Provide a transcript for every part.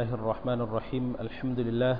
الله الرحمن الرحيم الحمد لله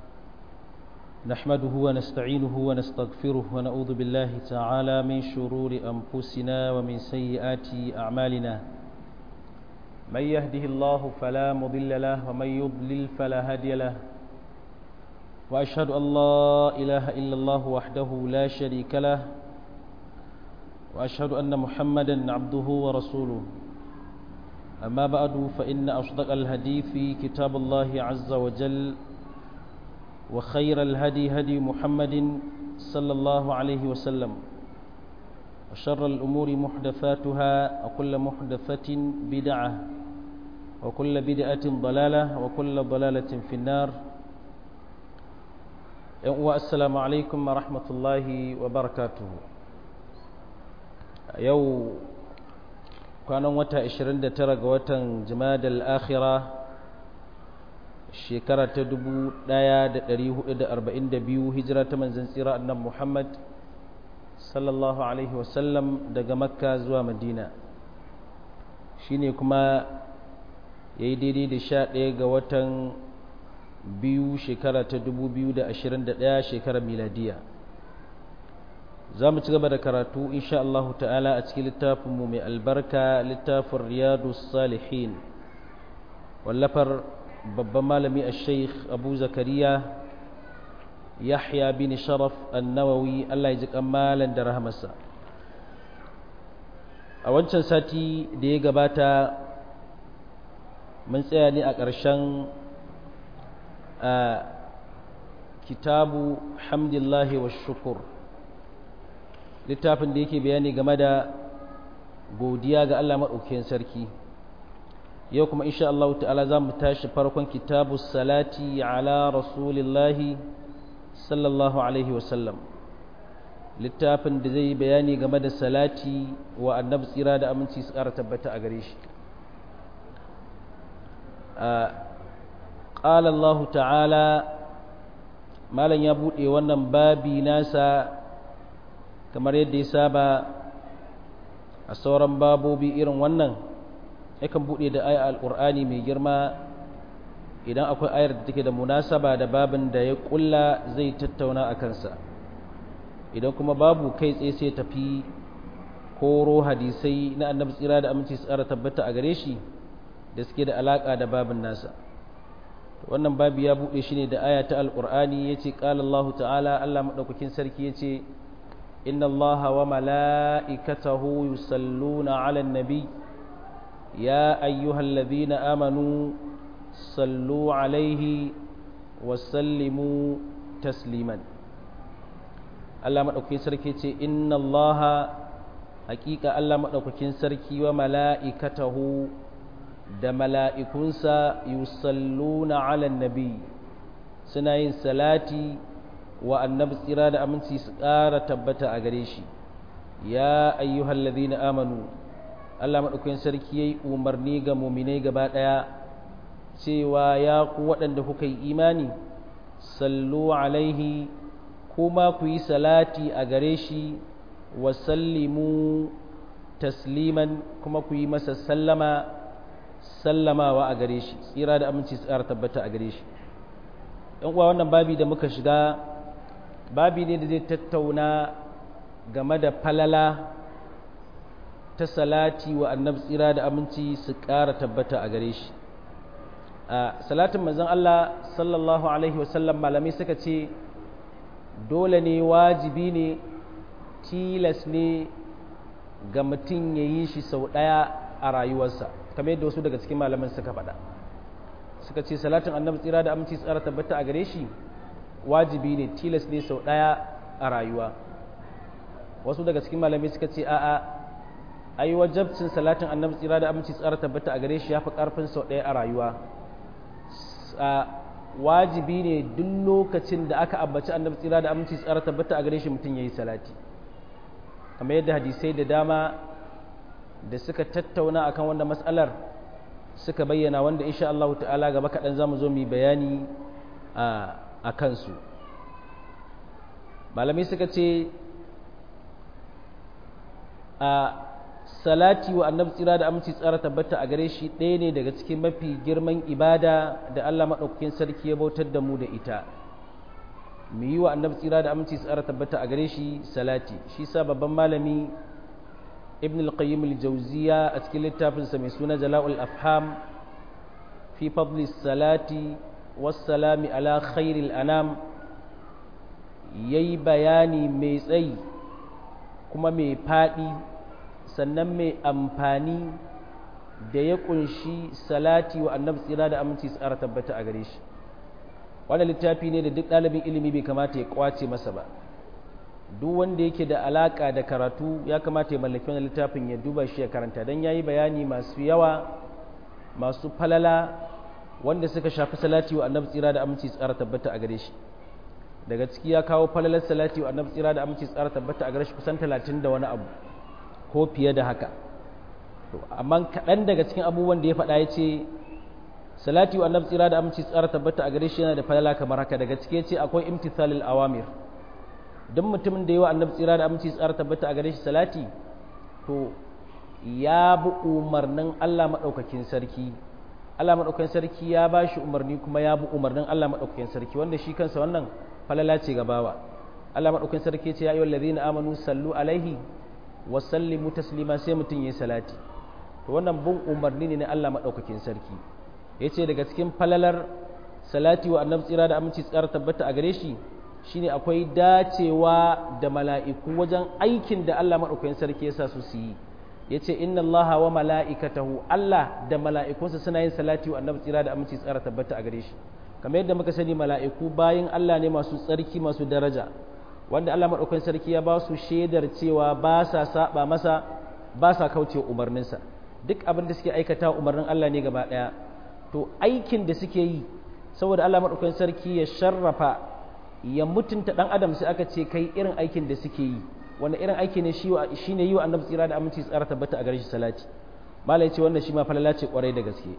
نحمده ونستعينه ونستغفره ونعوذ بالله تعالى من شرور أنفسنا ومن سيئات أعمالنا من يهده الله فلا مضل له ومن يضلل فلا هادي له وأشهد أن لا إله إلا الله وحده لا شريك له وأشهد أن محمدا عبده ورسوله أما بعد فإن أصدق الهدي في كتاب الله عز وجل وخير الهدي هدي محمد صلى الله عليه وسلم وشر الأمور محدثاتها وكل محدثة بدعة وكل بدعة ضلالة وكل ضلالة في النار السلام عليكم ورحمة الله وبركاته يوم kwanan wata 29 ga watan jimadal akhira shekara ta 1442 hijira ta manzan tsira annan muhammad sallallahu alaihi wasallam daga makka zuwa madina shine kuma ya yi daidai da sha ɗaya ga watan biyu shekara ta 2021 shekarar miladiya za mu ci gaba da karatu insha Allah ta'ala a cikin littafinmu mai albarka littafin riyadu salihin wallafar babban malami a sheikh abu zakariya yahya bin sharaf annawawi Allah ya ji kammalan da rahamarsa a wancan sati da ya gabata mun tsaya ne a ƙarshen kitabu hamdillahi wa shukur littafin da yake bayani game da godiya ga Allah maɗaukakin sarki yau kuma insha Allah ta'ala za mu tashi farkon kitabu salati ala rasulillahi sallallahu alaihi wasallam littafin da zai yi bayani game da salati wa annabi tsira da aminci su ƙara tabbata a gare shi قال الله تعالى malam ya buɗe wannan babi nasa kamar yadda ya saba a sauran babobi irin wannan yakan buɗe da aya alƙur'ani mai girma idan akwai ayar da take da munasaba da babin da ya ƙulla zai tattauna a kansa idan kuma babu kai tsaye sai tafi koro hadisai na annabi tsira da aminci tsara tabbata a gare shi da suke da alaƙa da babin nasa wannan babi ya buɗe shi ne da aya ta alƙur'ani ya ce ƙalallahu ta'ala allah maɗaukakin sarki ya ce إن الله وملائكته يصلون على النبي يا أيها الذين آمنوا صلوا عليه وسلموا تسليما الله مدوكين سركي إن الله حقيقة الله مدوكين سركي وملائكته da mala'ikunsa yusalluna ala nabi suna yin salati wa annabi tsira da aminci su ƙara tabbata a gare shi ya ayyuhal ladhina amanu Allah madaukakin sarki yayi umarni ga mu'minai gaba daya cewa ya ku waɗanda kuka yi imani sallu alaihi kuma ku yi salati a gare shi wa sallimu tasliman kuma ku yi masa sallama sallamawa a gare shi tsira da aminci su ƙara tabbata a gare shi yan uwa wannan babi da muka shiga babi ne da zai tattauna game da falala ta salati wa annabi tsira da aminci su ƙara tabbata a gare shi a salatin manzon Allah sallallahu alaihi wasallam malamai suka ce dole ne wajibi ne tilas ne ga mutum ya yi shi sau ɗaya a rayuwarsa kamar yadda wasu daga cikin malaman suka faɗa suka ce salatin annabi tsira da aminci su ƙara tabbata a gare shi wajibi ne tilas ne sau ɗaya a rayuwa wasu daga cikin malamai suka ce a'a ai wajabcin salatin annabi tsira da aminci tsara tabbata a gare shi ya fi ƙarfin sau ɗaya a rayuwa wajibi ne duk lokacin da aka ambaci annabi tsira da aminci tsara tabbata a gare shi mutum ya yi salati kamar yadda hadisai da dama da suka tattauna akan wannan matsalar suka bayyana wanda insha Allah ta'ala gaba kaɗan za mu zo mu yi bayani a a kansu malamai suka ce a salati wa annabi tsira da aminci tsara tabbata a gare shi ɗaya ne daga cikin mafi girman ibada da Allah maɗaukakin sarki ya bautar da mu da ita mu yi wa annabi tsira da aminci tsara tabbata a gare shi salati shi sa babban malami ibn al-qayyim al-jawziya a cikin littafinsa mai suna jala'ul afham fi fadli salati wassalami ala khairil anam yayi bayani mai tsayi kuma mai faɗi sannan mai amfani da ya kunshi salati wa annabi tsira da aminci tsara tabbata a gare shi wannan littafi ne da duk ɗalibin ilimi bai kamata ya kwace masa ba duk wanda yake da alaka da karatu ya kamata ya mallaki wannan littafin ya duba shi ya karanta don ya yi bayani masu yawa masu falala wanda suka shafi salati wa annabi tsira da aminci tsara tabbata a gare shi daga ciki ya kawo falalar salati wa annabi tsira da aminci tsara tabbata a gare shi kusan talatin da wani abu ko fiye da haka amma kaɗan daga cikin abubuwan da ya faɗa ya ce salati wa annabi tsira da aminci tsara tabbata a gare shi yana da falala kamar haka daga ciki ce akwai imtithalil awamir duk mutumin da yawa annabi tsira da aminci tsara tabbata a gare shi salati to ya bi umarnin Allah madaukakin sarki Allah madaukakin sarki ya ba shi umarni kuma ya bi umarnin Allah madaukakin sarki wanda shi kansa wannan falala ce ga bawa Allah madaukakin sarki ce ya ayyuhal ladina amanu sallu alaihi wa sallimu taslima sai mutun yayi salati to wannan bin umarni ne na Allah madaukakin sarki ya ce daga cikin falalar salati wa annabi tsira da aminci tsara tabbata a gare shi shine akwai dacewa da mala'iku wajen aikin da Allah maɗaukakin sarki ya sa su su yi ya ce inna Allah wa mala'ikatahu Allah da mala'ikunsa suna yin salati wa annabi tsira da aminci tsara tabbata a gare shi kamar yadda muka sani mala'iku bayan Allah ne masu tsarki masu daraja wanda Allah maɗaukakin sarki ya ba su shaidar cewa ba sa saba masa ba sa kauce umarninsa duk abin da suke aikata umarnin Allah ne gaba ɗaya to aikin da suke yi saboda Allah maɗaukakin sarki ya sharrafa ya mutunta ɗan adam sai aka ce kai irin aikin da suke yi wanda irin aiki ne shi ne yi wa annabi tsira da aminci tsara tabbata a gare shi salati malai ce wannan shi ma falala ce kwarai da gaske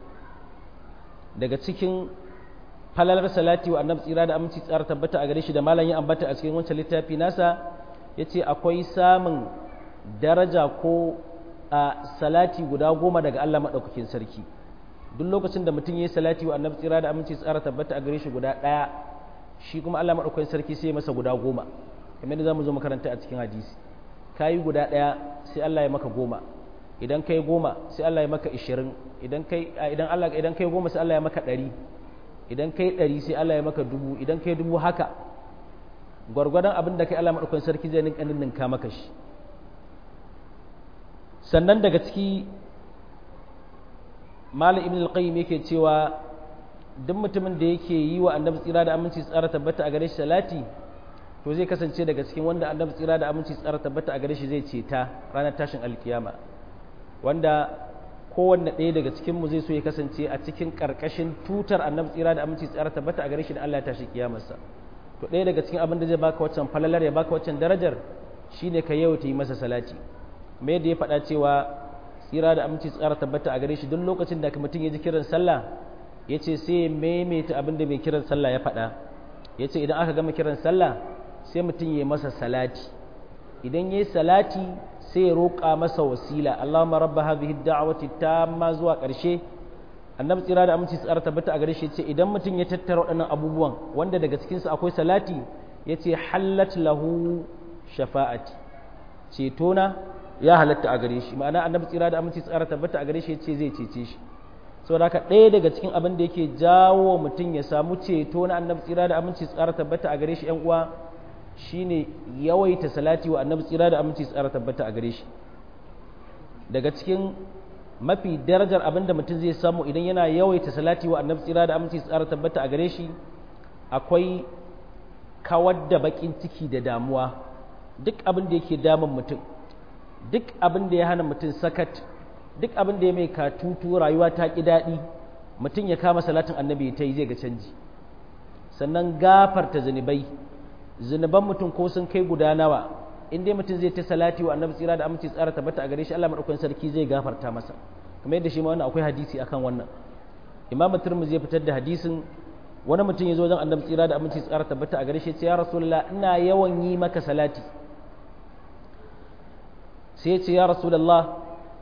daga cikin falalar salati wa annabi tsira da aminci tsara tabbata a gare shi da malam ya ambata a cikin wancan littafi nasa ya ce akwai samun daraja ko a salati guda goma daga Allah maɗaukakin sarki duk lokacin da mutum ya yi salati wa annabi tsira da aminci tsara tabbata a gare shi guda ɗaya shi kuma Allah maɗaukakin sarki sai ya masa guda goma kamar da za mu zo makaranta a cikin hadisi ka yi guda ɗaya sai Allah ya maka goma idan kai goma sai Allah ya maka ishirin idan kai idan Allah idan kai goma sai Allah ya maka ɗari idan kai ɗari sai Allah ya maka dubu idan kai dubu haka gwargwadon abin da kai Allah maɗaukakin sarki zai ninka ninka maka shi sannan daga ciki Malam Ibn al-Qayyim yake cewa duk mutumin da yake yi wa Annabi tsira da aminci tsara tabbata a gare shi salati to zai kasance daga cikin wanda Annabi tsira da aminci tsara tabbata a gare shi zai ceta ranar tashin alkiyama wanda kowanne ɗaya daga cikin mu zai so ya kasance a cikin karkashin tutar Annabi tsira da aminci tsara tabbata a gare shi da Allah ya tashi kiyamarsa to ɗaya daga cikin abin da zai baka waccan falalar ya baka waccan darajar shine ka yawaita yi masa salati me da ya faɗa cewa tsira da aminci tsara tabbata a gare shi duk lokacin da mutum ya ji kiran sallah ya ce sai ya maimaita abin da mai kiran sallah ya faɗa ya ce idan aka gama kiran sallah sai mutum ya masa salati idan ya yi salati sai ya roƙa masa wasila Allahumma rabba hadhihi da'wati tamma zuwa ƙarshe annabi tsira da aminci tsara tabbata a gare shi ce idan mutum ya tattara waɗannan abubuwan wanda daga cikin su akwai salati ya ce hallat lahu shafa'ati cetona ya halatta a gare shi ma'ana annabi tsira da aminci tsara tabbata a gare shi ce zai cece shi saboda haka ɗaya daga cikin abin da yake jawo mutum ya samu ceto na annabi tsira da aminci tsara tabbata a gare shi ƴan uwa shine yawaita salati wa annabi tsira da aminci tsara tabbata a gare shi daga cikin mafi darajar abin da mutum zai samu idan yana yawaita salati wa annabi tsira da aminci tsara tabbata a gare shi akwai kawar da bakin ciki da damuwa duk abin da yake damun mutum duk abin da ya hana mutum sakat duk abin da ya mai katutu rayuwa ta ƙi daɗi mutum ya kama salatin annabi ta yi zai ga canji sannan gafarta zunubai zunuban mutum ko sun kai guda nawa in dai mutum zai ta salati wa annabi tsira da aminci tsara tabbata a gare shi Allah madaukakin sarki zai gafarta masa kamar yadda shi ma wannan akwai hadisi akan wannan imamu turmuzi ya fitar da hadisin wani mutum ya zo wajen annabi tsira da aminci tsara tabbata a gare shi ya ce ya rasulullah ina yawan yi maka salati sai ya ce ya rasulallah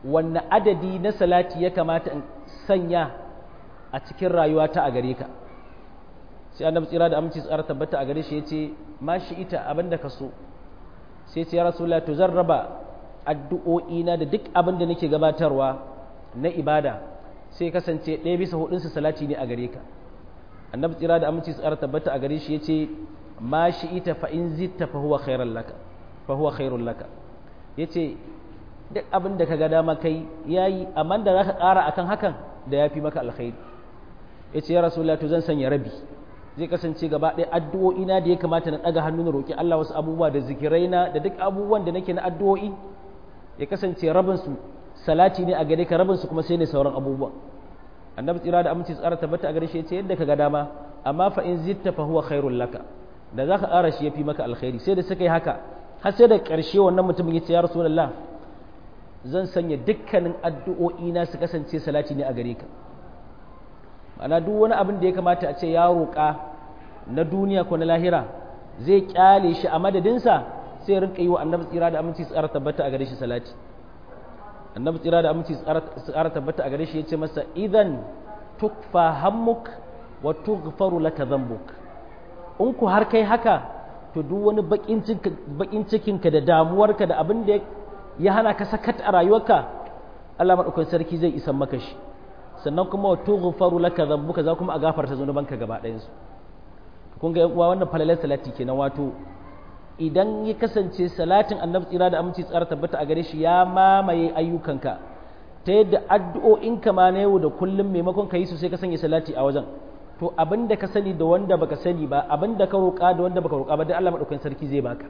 wanne adadi na salati ya kamata in sanya a cikin rayuwata a gare ka sai annabi tsira da aminci tsara tabbata a gare shi yace ma shi ita abin da ka so sai ce ya rasulullah to zan raba addu'o'i na da duk abin da nake gabatarwa na ibada sai kasance ɗaya bisa hudun su salati ne a gare ka annabi tsira da aminci tsara tabbata a gare shi yace ma shi ita fa in zitta fa huwa khairul laka fa huwa khairul laka yace duk abin da ka ga dama kai yayi amma da zaka ƙara akan hakan da yafi maka alkhairi yace ya rasulullah to zan sanya rabi zai kasance gaba ɗaya addu'o'i na da ya kamata na ɗaga hannu na roƙi Allah wasu abubuwa da zikirai na da duk abubuwan da nake na addu'o'i ya kasance rabin su salati ne a gare ka rabin su kuma sai ne sauran abubuwan annabi tsira da aminci tsara tabbata a gare shi yace yadda ka ga dama amma fa in zitta fa huwa khairul laka da zaka ƙara shi yafi maka alkhairi sai da suka yi haka har sai da ƙarshe wannan mutumin yace ya rasulullah zan sanya dukkanin addu'o'i na su kasance salati ne a gare ka ma'ana duk wani abin da ya kamata a ce ya roƙa na duniya ko na lahira zai kyale shi a madadinsa sai rinka yi wa annabi tsira da aminci tsara tabbata a gare shi salati annabi tsira da aminci tsara tabbata a gare shi ya ce masa idan tukfa hammuk wa tughfaru laka dhanbuk in ku har kai haka to duk wani bakin cikinka da damuwarka da abin da ya hana ka sakat a rayuwarka Allah madaukakin sarki zai isan maka shi sannan kuma wa tughfaru laka dhanbuka za kuma a gafarta zunubanka gaba ɗayan su kun ga uwa wannan falalar salati kenan wato idan ya kasance salatin annabi tsira da aminci tsara tabbata a gare shi ya mamaye ayyukanka ta yadda addu'o'inka ma na yau da kullum maimakon ka yi su sai ka sanya salati a wajen to abin da ka sani da wanda baka sani ba abin da ka roƙa da wanda baka roƙa ba dai Allah madaukakin sarki zai baka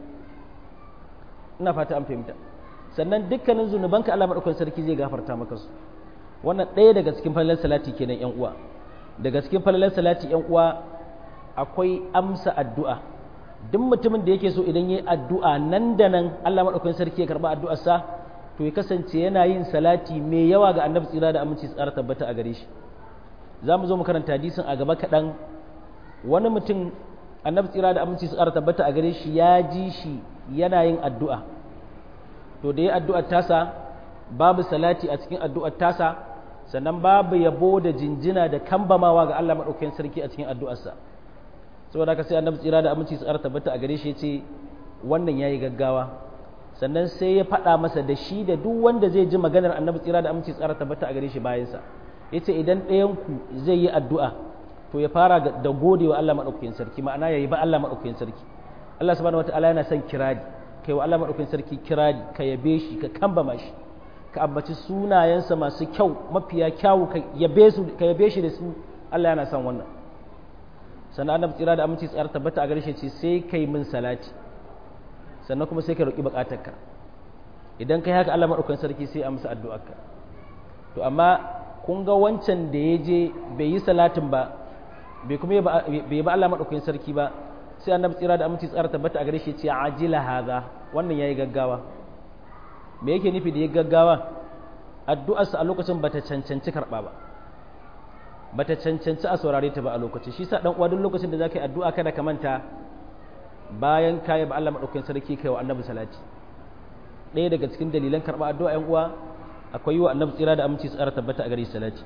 ina fata an fahimta sannan dukkanin zunubanka Allah madaukakin sarki zai gafarta maka su wannan ɗaya daga cikin falalar salati kenan yan uwa daga cikin falalar salati yan uwa akwai amsa addu'a duk mutumin da yake so idan yayi addu'a nan da nan Allah madaukakin sarki ya karba addu'arsa to ya kasance yana yin salati mai yawa ga annabi tsira da aminci tsara tabbata a gare shi za mu zo mu karanta hadisin a gaba kaɗan wani mutum annabi tsira da aminci tsara tabbata a gare shi ya ji shi yana yin addu'a to da ya addu'ar tasa babu salati a cikin addu'ar tasa sannan babu yabo da jinjina da kambamawa ga Allah maɗaukakin sarki a cikin addu'arsa saboda haka sai annabi tsira da aminci tsara tabbata a gare shi ya ce wannan yayi gaggawa sannan sai ya faɗa masa da shi da duk wanda zai ji maganar annabi tsira da aminci tsara tabbata a gare shi bayansa ya ce idan ɗayanku zai yi addu'a to ya fara da gode wa Allah maɗaukakin sarki ma'ana ya yi ba Allah maɗaukakin sarki Allah subhanahu wata'ala yana son kirari ka yi wa Allah maɗaukakin sarki kirari ka yabe shi ka kambama shi ka ambaci sunayensa masu kyau mafiya kyawu ka yabe shi da su Allah yana son wannan sannan annabi tsira da aminci tsara tabbata a gare shi ce sai kai min salati sannan kuma sai ka roƙi buƙatarka idan kai haka Allah maɗaukakin sarki sai amsa addu'arka to amma kun ga wancan da ya je bai yi salatin ba bai kuma bai ba Allah maɗaukakin sarki ba sai annabi tsira da aminci tsara tabbata a gare shi ce ajila haza wannan yayi gaggawa me yake nufi da ya gaggawa addu'arsa a lokacin bata cancanci karɓa ba bata cancanci a saurare ta ba a lokacin shi sa dan uwa duk lokacin da zaka yi addu'a kada ka manta bayan kayi ba Allah maɗaukakin sarki kai wa annabi salati ɗaya daga cikin dalilan karɓa addu'a ‘yan uwa akwai yi wa annabi tsira da aminci tsara tabbata a gare salati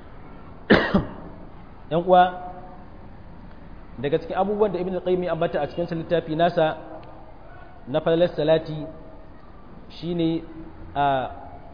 ‘yan uwa daga cikin abubuwan da ibn al-qayyim ya ambata a cikin littafi nasa na falalar salati shine a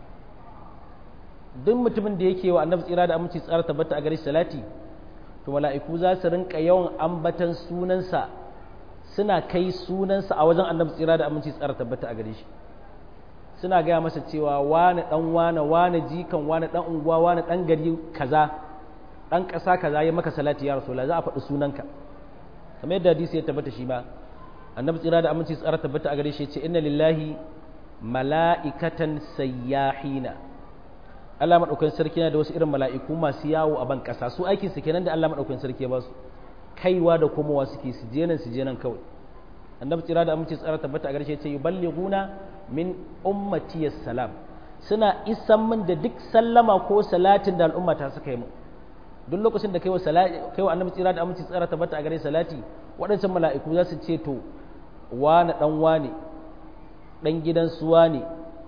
duk mutumin da yake wa annabi tsira da aminci tsara tabbata a gare salati to mala'iku za su rinka yawan ambatan sunansa suna kai sunansa a wajen annabi tsira da aminci tsara tabbata a gare shi suna gaya masa cewa wane dan wane wane jikan wane dan unguwa wane dan gari kaza dan ƙasa kaza ya maka salati ya rasulullah za a faɗi sunanka kamar yadda hadisi ya tabbata shi ba annabi tsira da aminci tsara tabbata a gare shi ce inna lillahi mala'ikatan sayyahina Allah madaukakin sarki yana da wasu irin mala'iku masu yawo a ban ƙasa su aikin su kenan da Allah madaukakin sarki ya ba su kaiwa da komowa suke su je nan su je nan kawai annabi tsira da aminci tsara tabbata a gare shi ce yuballighuna min ummati salam suna isan min da duk sallama ko salatin da al'umma ta suka yi min duk lokacin da kaiwa salati kaiwa annabi tsira da aminci tsara tabbata a gare salati waɗancan mala'iku za su ce to wani dan wane dan gidan suwa ne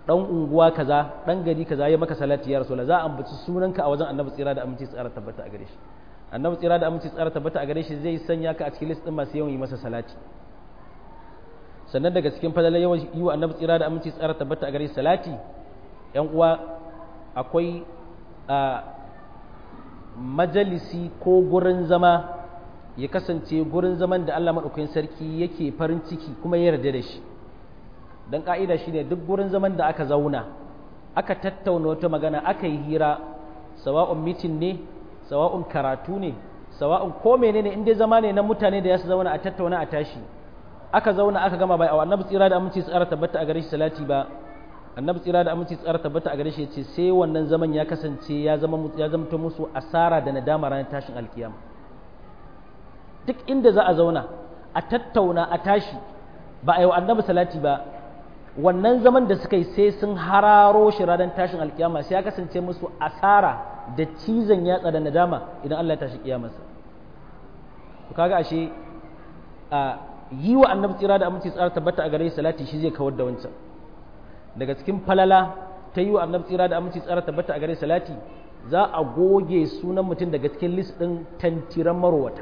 dan unguwa kaza dan gari kaza ya maka salati ya rasulullah za a ambaci sunanka a wajen annabi tsira da aminci tsara tabbata a gare shi annabi tsira da aminci tsara tabbata a gare shi zai sanya ka a cikin list din masu yawan yi masa salati sannan daga cikin fadalar yawan yi wa annabi tsira da aminci tsara tabbata a gare shi salati yan uwa akwai a majalisi ko gurin zama ya kasance gurin zaman da Allah maɗaukakin sarki yake farin ciki kuma ya yarda da shi don ƙa'ida shi ne duk gurin zaman da aka zauna aka tattauna wata magana aka yi hira sawa'un mitin ne sawa'un karatu ne sawa'un ko menene in dai zama ne na mutane da ya su zauna a tattauna a tashi aka zauna aka gama bai a annabi tsira da aminci tsara tabbata a gare shi salati ba annabi tsira da aminci tsara tabbata a gare shi ce sai wannan zaman ya kasance ya zama ya zamto musu asara da nadama ranar tashin alkiyama duk inda za a zauna a tattauna a tashi ba a yi wa annabi salati ba wannan zaman da suka yi sai sun hararo shi ranar tashin alkiyama sai ya kasance musu asara da cizon yatsa da nadama idan Allah ya tashi kiyamarsa to kaga ashe a yi wa annabi tsira da aminci tsara tabbata a gare salati shi zai kawar da wancan daga cikin falala ta yi wa annabi tsira da aminci tsara tabbata a gare salati za a goge sunan mutum daga cikin list ɗin tantiran marowata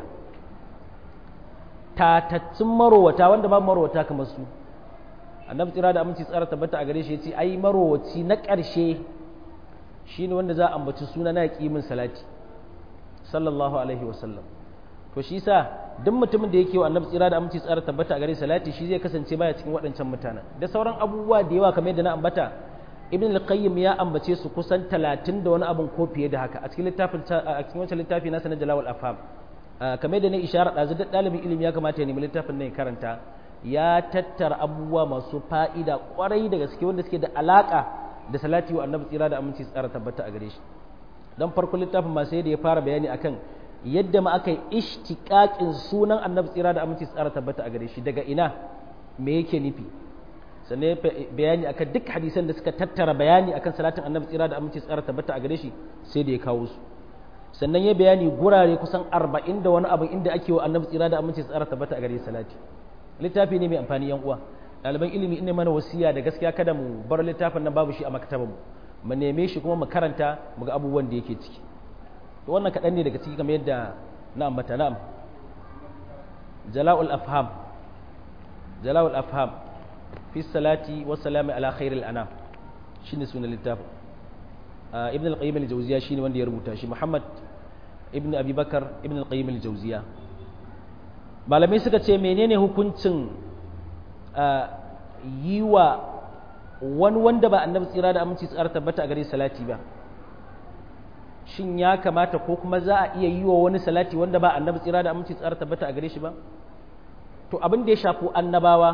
tatattun marowata wanda ba marowata kamar su annabi tsira da aminci tsara tabbata a gare shi ya ce ai marowaci na ƙarshe shine wanda za a ambaci suna na min salati sallallahu alaihi wasallam to shi sa duk mutumin da yake wa annabi tsira da aminci tsara tabbata a gare salati shi zai kasance baya cikin waɗancan mutanen da sauran abubuwa da yawa kamar yadda na ambata ibn al-qayyim ya ambace su kusan 30 da wani abun ko fiye da haka a cikin littafin a cikin wancan littafi nasa na jalawul afham kamar da ne isharar ɗazu duk ɗalibin ilimi ya kamata ya nemi littafin nan ya karanta ya tattara abubuwa masu fa'ida kwarai da gaske wanda suke da alaka da salati wa annabi tsira da aminci tsara tabbata a gare shi dan farko littafin ma sai da ya fara bayani akan yadda ma aka yi ishtiƙaƙin sunan annabi tsira da aminci tsara tabbata a gare shi daga ina me yake nufi sannan ya bayani akan duk hadisan da suka tattara bayani akan salatin annabi tsira da aminci tsara tabbata a gare shi sai da ya kawo su sannan ya bayani gurare kusan arba'in da wani abin inda ake wa annabi tsira da aminci tsara tabbata a gare salati littafi ne mai amfani yan uwa ɗaliban ilimi ina mana wasiya da gaskiya kada mu bar littafin nan babu shi a maktabar mu mu neme shi kuma mu karanta mu ga abubuwan da yake ciki to wannan kaɗan ne daga ciki kamar yadda na ambata na'am jala'ul afham jala'ul afham fi salati wa salami ala khairil anam shine sunan littafin ibn al-qayyim al-jawziya shine wanda ya rubuta shi muhammad ibn abi bakar ibn al-qayyim al-jawziya malamai suka ce menene hukuncin yi wa wani wanda ba annabi tsira da aminci tsara tabbata a gare salati ba shin ya kamata ko kuma za a iya yi wa wani salati wanda ba annabi tsira da aminci tsara tabbata a gare shi ba to abin da ya shafi annabawa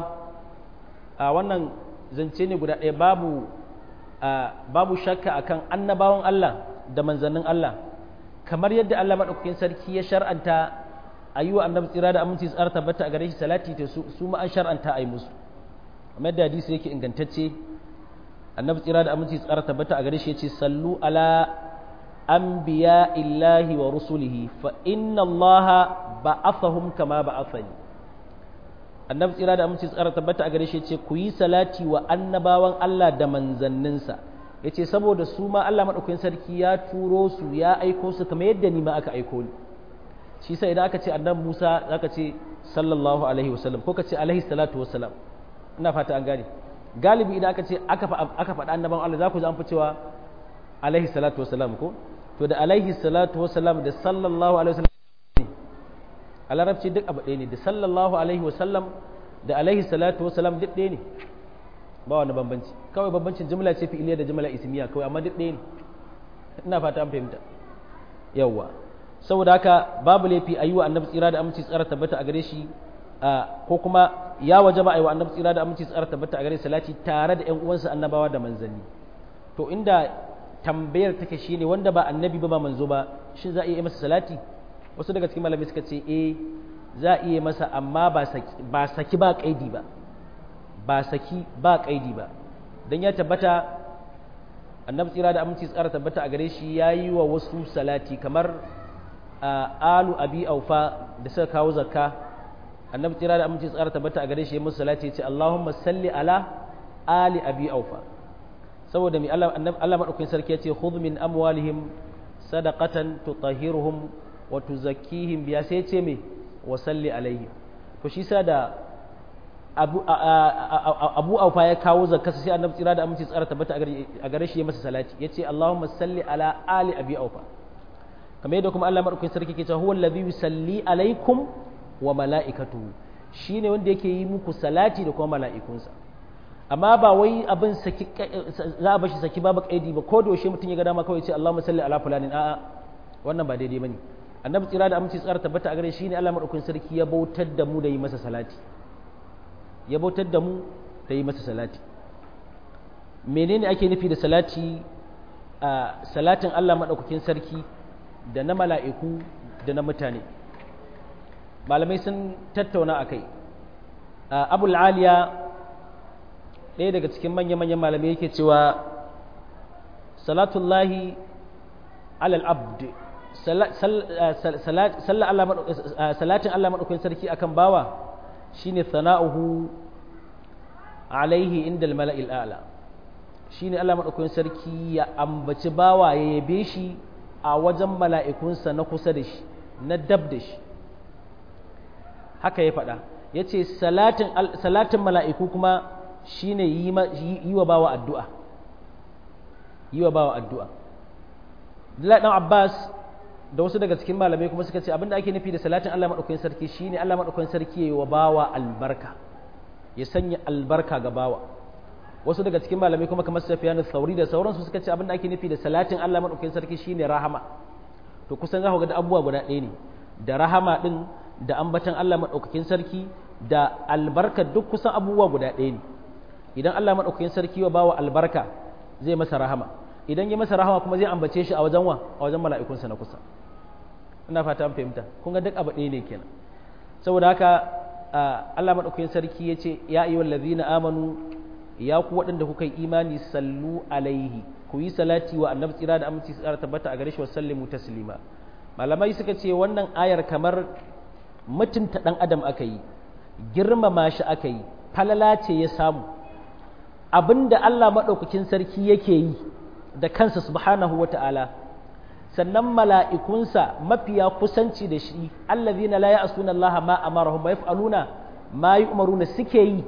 a wannan zance ne guda ɗaya babu babu shakka akan annabawan Allah da manzannin Allah kamar yadda Allah maɗaukakin sarki ya shar'anta a yi wa annabi tsira da aminci tsara tabbata a gare shi salati ta su ma an shar'anta a yi musu kamar da hadisi yake ingantacce annabi tsira da aminci tsara tabbata a gare shi ya ce sallu ala anbiya illahi wa rusulihi fa inna allaha ba'athahum kama ba'athani annabi tsira da aminci tsara tabbata a gare shi ce ku yi salati wa annabawan Allah da manzanninsa yace saboda su ma Allah madaukakin sarki ya turo su ya aiko su kamar yadda ni ma aka aiko ni shi sai idan aka ce annabi Musa zaka ce sallallahu alaihi wasallam ko ka ce alaihi salatu wassalam ina fata an gane galibi idan aka ce aka aka faɗa annabawan Allah za ku ji an fi cewa alaihi salatu wassalam ko to da alaihi salatu wassalam da sallallahu alaihi wasallam a larabci duk abu ɗaya ne da sallallahu alaihi wasallam da alaihi salatu wasallam duk ɗaya ne ba wani bambanci kawai bambancin jimla ce fi'iliya da jimla ismiya kawai amma duk ɗaya ne ina fata an fahimta yawwa saboda haka babu laifi a yi wa annabi tsira da aminci tsara tabbata a gare shi ko kuma ya waje ba a yi wa annabi tsira da aminci tsara tabbata a gare salati tare da ƴan uwansa annabawa da manzanni to inda tambayar take shine wanda ba annabi ba ba manzo ba shin za a iya masa salati wasu daga cikin malamai suka ce eh za a iya masa amma ba saki ba kaidi ba ba saki ba kaidi ba don ya tabbata annabi tsira da aminci tsara tabbata a gare shi ya yi wa wasu salati kamar alu abi aufa da suka kawo zakka annabi tsira da aminci tsara tabbata a gare shi ya musu salati ya ce allahumma salli ala ali abi aufa saboda mai Allah Allah madaukakin sarki ya ce khudh min amwalihim sadaqatan tutahhiruhum wa tuzakkihim biya sai ya ce me wa salli alaihim to shi sa da abu abu aufa ya kawo zakka sai annabi tsira da aminci tsara tabbata a gare shi ya masa salati yace Allahumma salli ala ali abi aufa kamar yadda kuma Allah madaukakin sarki ke cewa huwa allazi yusalli alaikum wa mala'ikatuhu shine wanda yake yi muku salati da kuma mala'ikunsa amma ba wai abin saki za a bashi saki babu kaidi ba ko da yaushe mutum ya ga dama kawai ce Allahumma salli ala fulanin a'a wannan ba daidai bane annabi tsira da aminci tsara tabbata a gare shi ne Allah madaukakin sarki ya bautar da mu da yi masa salati ya bautar da mu da yi masa salati menene ake nufi da salati a salatin Allah madaukakin sarki da na mala'iku da na mutane malamai sun tattauna a kai abul aliya ɗaya daga cikin manya-manyan malamai yake cewa salatullahi alal abd salatin Allah maɗaukakin sarki akan bawa shine sana'uhu alaihi inda mala'il a'la shine Allah maɗaukakin sarki ya ambaci bawa ya yabe shi a wajen mala'ikunsa na kusa da shi na dab da shi haka ya faɗa ya ce salatin mala'iku kuma shi ne yi wa bawa addu'a yi wa bawa addu'a ɗan Abbas da wasu daga cikin malamai kuma suka ce abinda ake nufi da salatin Allah maɗaukakin sarki shi ne Allah maɗaukakin sarki ya yi wa bawa albarka ya sanya albarka ga bawa wasu daga cikin malamai kuma kamar Sufyan Thauri da sauransu suka ce abinda ake nufi da salatin Allah maɗaukakin sarki shi ne rahama to kusan za ku ga da abubuwa guda ɗaya ne da rahama ɗin da ambatan Allah maɗaukakin sarki da albarka duk kusan abubuwa guda ɗaya ne idan Allah maɗaukakin sarki wa bawa albarka zai masa rahama idan ya masa rahama kuma zai ambace shi a wajen wa a wajen mala'ikunsa na kusa ina fata an fahimta kun ga duk abu ɗaya ne kenan saboda haka Allah maɗaukakin sarki ya ce ya ayyuhal ladzina amanu ya ku waɗanda kuka yi imani sallu alaihi ku yi salati wa annabi tsira da aminci tsara tabbata a gare shi wa sallimu taslima malamai suka ce wannan ayar kamar mutunta ɗan adam aka yi girmama shi aka yi falala ce ya samu abinda Allah maɗaukakin sarki yake yi da kansa subhanahu wa ta'ala sannan mala'ikunsa mafiya kusanci da shi allazina la ya'suna Allah ma amarahum wa yaf'aluna ma yu'maruna suke yi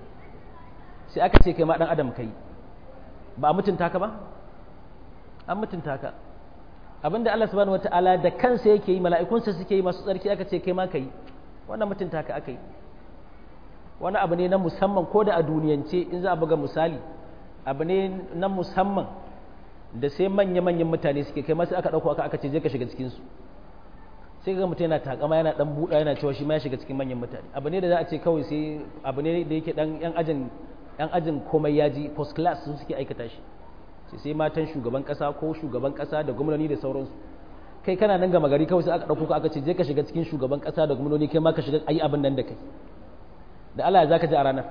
sai aka ce kai ma dan adam kai ba a mutunta ka ba an mutunta ka abinda Allah subhanahu wataala da kansa yake yi mala'ikunsa suke yi masu tsarki aka ce kai ma kai wannan mutunta ka aka yi wani abu ne na musamman ko da a duniyance in za a buga misali abu ne na musamman da sai manya-manyan mutane suke kai masu aka ɗauko aka aka ce je ka shiga cikinsu sai ga mutum yana takama yana dan buɗa yana cewa shi ma ya shiga cikin manyan mutane abu ne da za a ce kawai sai abu ne da yake dan yan ajin yan ajin komai ya ji post class su suke aikata shi sai sai matan shugaban kasa ko shugaban kasa da gwamnati da sauransu kai kana nan gama gari kawai sai aka ɗauko ka aka ce je ka shiga cikin shugaban kasa da gwamnati kai ma ka shiga ayi abin nan da kai da Allah ya zaka ji a ranar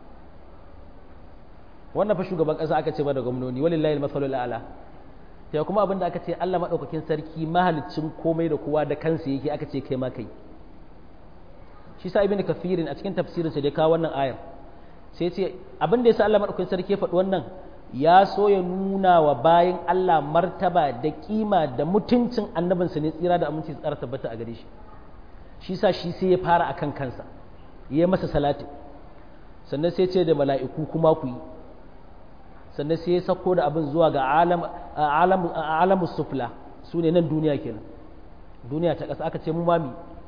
wannan fa shugaban kasa aka ce ba da gwamnoni walillahi al-masalul a'la sai kuma abin da aka ce Allah madaukakin sarki mahalicin komai da kowa da kansa yake aka ce kai ma kai shi sa ibnu kathirin a cikin tafsirin sa da kawo wannan ayar sai ce abin da yasa Allah madaukakin sarki ya faɗi wannan ya so ya nuna wa bayan Allah martaba da kima da mutuncin annabinsa ne tsira da aminci tsara tabbata a gare shi shi sa shi sai ya fara akan kansa ya masa salati sannan sai ce da mala'iku kuma ku yi sannan sai ya sako da abin zuwa ga alamus sufla su ne nan duniya kenan duniya ta ƙasa aka ce mu mami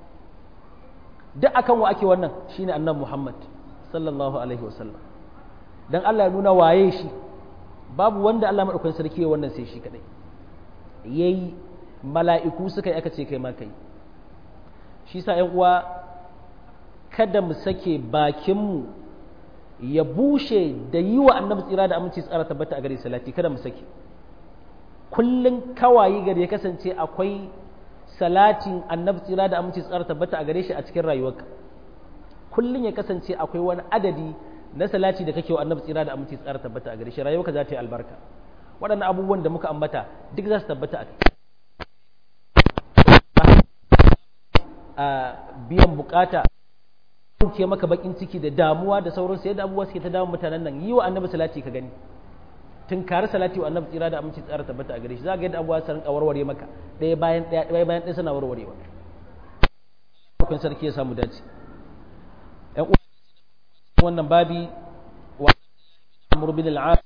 duk akan wa ake wannan shine annan muhammad sallallahu alaihi wasallam don allah ya nuna waye shi babu wanda allah maɗaukan sarki ya wannan sai shi kaɗai ya yi mala'iku suka yi aka ce kai ma kai shi sa ‘yan uwa kada mu sake bakinmu ya bushe da yi wa annabi tsira da aminci tsara tabbata a gare salati kada mu sake kullum kawayi gari ya kasance akwai salatin annabi tsira da aminci tsara tabbata a gare shi a cikin rayuwarka kullum ya kasance akwai wani adadi na salati da kake wa annabi tsira da aminci tsara tabbata a gare shi rayuwarka za ta yi albarka waɗannan abubuwan da muka ambata duk za su tabbata a biyan bukata ke maka bakin ciki da damuwa da sauran sai da abubuwa suke ta damun mutanen nan yi wa annabi salati ka gani tunkari salati wa annabi tsira da aminci tsara tabbata a gare shi za ga yadda abuwa sun warware maka ɗaya bayan ɗaya ɗaya bayan ɗaya suna warwarewa kun sarki ya samu dace ƴan uwa wannan babi wa amr bin al-as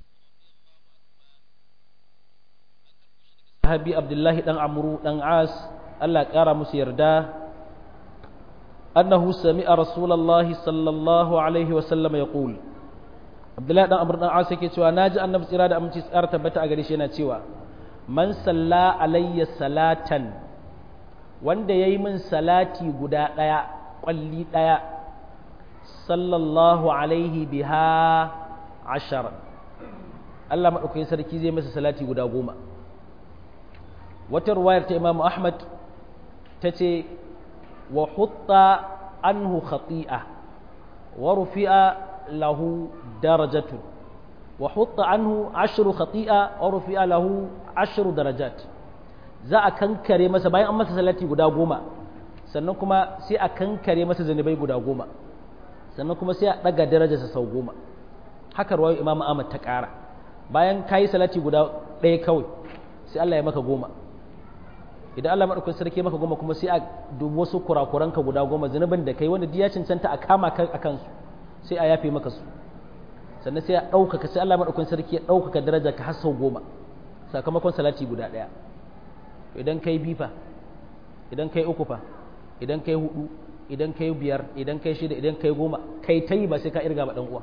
sahabi abdullahi dan amru dan as Allah ƙara musu yarda annahu sami'a rasulullahi sallallahu alaihi wa sallam yaqul abdullahi dan amru dan as yake cewa naji annabi tsira da aminci tsara tabbata a gare shi yana cewa man salla alayya salatan wanda yayi min salati guda daya kwalli daya sallallahu alaihi biha ashara Allah madaukakin sarki zai masa salati guda goma wata ruwayar ta imamu ahmad ta ce wa hutta anhu khati'a wa rufi'a lahu darajatu wa hutta anhu ashru khati'a wa rufi'a lahu ashru darajat za a kankare masa bayan an masa salati guda goma sannan kuma sai a kankare masa zanubai guda goma sannan kuma sai a daga darajarsa sau goma haka ruwayar imamu ahmad ta ƙara bayan kayi salati guda ɗaya kawai sai Allah ya maka goma idan Allah maɗaukakin sarki maka goma kuma sai a dubi wasu kurakuranka guda goma zunubin da kai wanda ya cancanta a kama ka a kansu sai a yafe maka su sannan sai a ɗaukaka sai Allah maɗaukakin sarki ya ɗaukaka daraja ka har sau goma sakamakon salati guda ɗaya idan kai bifa idan kai uku fa idan kai hudu idan kai biyar idan kai shida idan kai goma kai ta yi ba sai ka irga ba ɗan uwa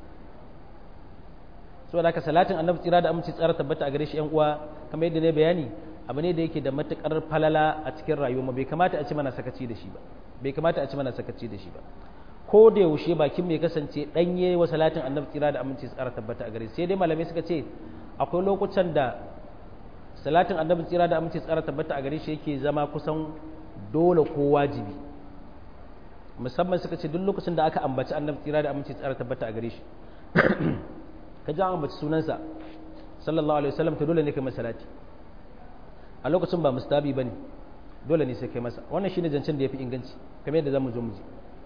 saboda haka salatin annabi tsira da aminci tsara tabbata a gare shi yan uwa kamar yadda ne bayani abu ne da yake da matukar falala a cikin rayuwa bai kamata a ci mana sakaci da shi ba bai kamata a ci mana sakaci da shi ba ko da yaushe bakin mai kasance danye wa salatin annabi tsira da aminci tsara tabbata a gare sai dai malamai suka ce akwai lokutan da salatin annabi tsira da aminci tsara tabbata a gare shi yake zama kusan dole ko wajibi musamman suka ce duk lokacin da aka ambaci annabi tsira da aminci tsara tabbata a gare shi ka ji an ambaci sunansa sallallahu alaihi wasallam to dole ne kai masa salati a lokacin ba mustabi bane dole ne sai kai masa wannan shine zancen da yafi inganci kamar yadda zamu zo mu ji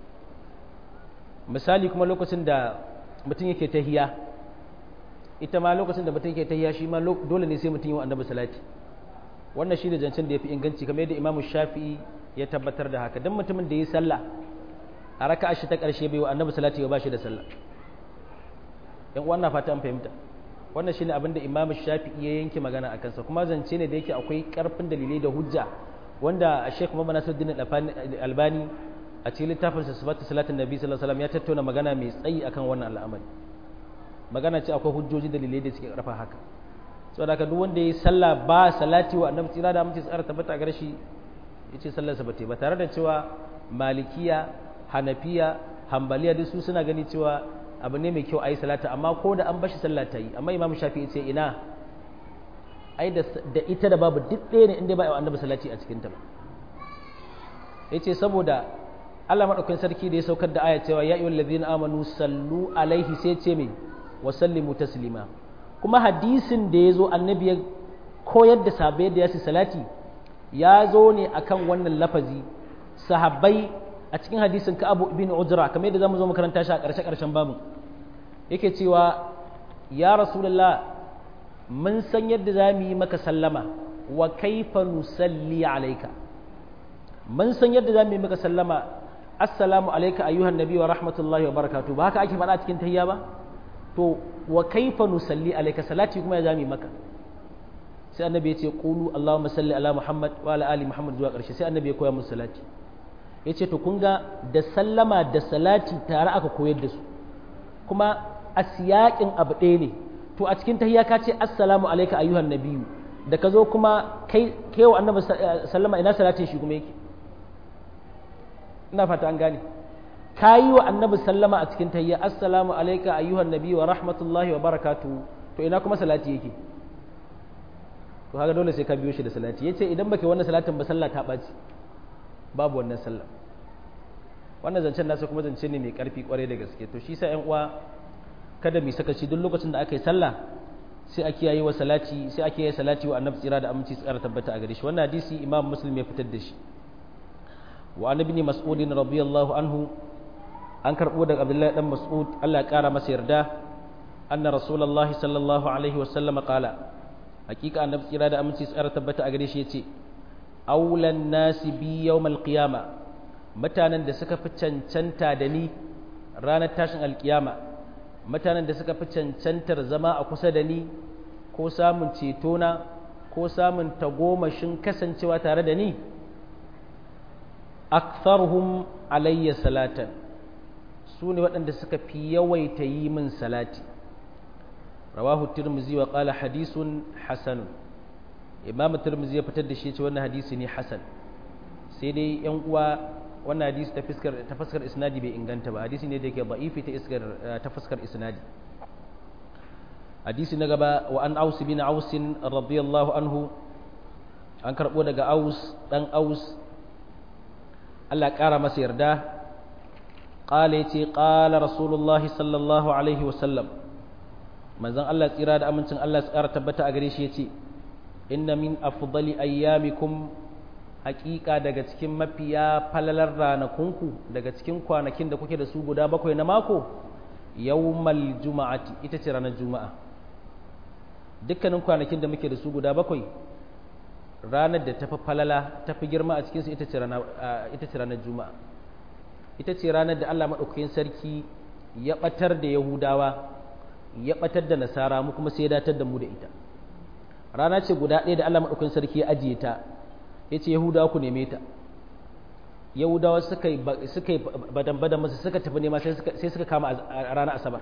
misali kuma lokacin da mutum yake tahiya ita ma lokacin da mutum yake tahiya shi ma dole ne sai mutum yi wa annabi salati wannan shine zancen da yafi inganci kamar yadda imamu shafi'i ya tabbatar da haka dan mutumin da yi sallah a raka'a shi ta karshe bai wa annabi salati ba shi da sallah yan wannan fata an fahimta wannan shine abin da imamu shafi'i ya yanke magana a kansa kuma zance ne da yake akwai karfin dalilai da hujja wanda a sheikh muhammad nasiruddin albani a cikin littafin sa sifatu salatin nabi sallallahu alaihi wasallam ya tattauna magana mai tsayi akan wannan al'amari magana ce akwai hujjoji dalilai da suke karfa haka saboda haka duk wanda ya sallah ba salati wa annabi tsira da amince tsara tabbata a garshi yace sallar sa bata ba tare da cewa malikiya hanafiya hambaliya duk su suna gani cewa abu ne mai kyau a yi salata amma ko da an bashi sallah ta yi amma imam shafi ce ina ai da ita da babu duk ɗaya ne inda ba a annabi salati a cikin ta ba ya ce saboda Allah maɗaukakin sarki da ya saukar da aya cewa ya yi wallazina amanu sallu alaihi sai ce mai wa sallimu taslima kuma hadisin da ya zo annabi ya koyar da sabai da ya salati ya zo ne akan wannan lafazi sahabbai a cikin hadisin ka abu ibn ujra kamar yadda zamu zo makaranta shi a ƙarshe ƙarshen babu yake cewa ya rasulullah mun san yadda za mu yi maka sallama wa kaifa nusalli alayka mun san yadda za mu yi maka sallama assalamu alayka ayyuhan nabi wa rahmatullahi wa barakatuh ba haka ake faɗa cikin tahiyya ba to wa kaifa nusalli alayka salati kuma ya za mu yi maka sai annabi ya ce qulu allahumma salli ala muhammad wa ala ali muhammad zuwa ƙarshe sai annabi ya koya musu salati ya ce to kun ga da sallama da salati tare aka koyar da su kuma a siyaƙin abu ɗaya ne to a cikin tahiyya ka ce assalamu alaika ayyuhan nabiyyu da ka zo kuma kai wa annabi sallama ina salatin shi kuma yake ina fata an gane ka yi wa annabi sallama a cikin tahiyya assalamu alaika ayyuhan nabiyyu wa rahmatullahi wa barakatuhu to ina kuma salati yake to haka dole sai ka biyo shi da salati yace idan baka wannan salatin ba sallah ta ɓaci babu wannan sallah wannan zancen nasa kuma zance ne mai karfi kwarai da gaske to shi sa yan uwa kada mu sakaci duk lokacin da aka yi sallah sai a kiyaye wa salati sai a kiyaye salati wa annabi tsira da aminci tsara tabbata a gare shi wannan hadisi imam muslim ya fitar da shi wa an ibn mas'ud radiyallahu anhu an karbo daga abdullahi dan mas'ud Allah ya kara masa yarda anna rasulullahi sallallahu alaihi wasallam qala hakika annabi tsira da aminci tsara tabbata a gare shi yace aulan nasi bi yawmal qiyama mutanen da suka fi cancanta da ni ranar tashin alkiyama mutanen da suka fi cancantar zama a kusa da ni ko samun cetona ko samun tagomashin kasancewa tare da ni aktharuhum alayya salatan su ne waɗanda suka fi yawaita yi min salati rawahu tirmizi wa qala hadisun hasan imam tirmizi ya fitar da shi ce wannan hadisi ne hasan sai dai yan uwa wannan hadisi ta fuskar ta fuskar isnadi bai inganta ba hadisi ne da yake da'ifi ta iskar ta fuskar isnadi hadisi na gaba wa an aus bin aus radiyallahu anhu an karbo daga aus dan aus Allah ƙara masa yarda ƙala ce ƙala rasulullah sallallahu alaihi wasallam manzon Allah tsira da amincin Allah su ƙara tabbata a gare shi ya ce inna min afdali ayyamikum haƙiƙa daga cikin mafiya falalar ranakunku daga cikin kwanakin da kuke da su guda bakwai na mako yawmal juma'ati ita ce ranar juma'a dukkanin kwanakin da muke da su guda bakwai ranar da tafi falala tafi girma a cikinsu ita ce ranar juma'a ita ce ranar da allah maɗaukakin sarki ya ɓatar da yahudawa ya ɓatar da nasara mu kuma sai ya datar da mu da ita rana ce guda ɗaya da allah maɗaukakin sarki ya ajiye ta ya ce yahudawa ku neme ta yahudawa suka yi badan-badan masu suka tafi nema sai suka kama a ranar asabar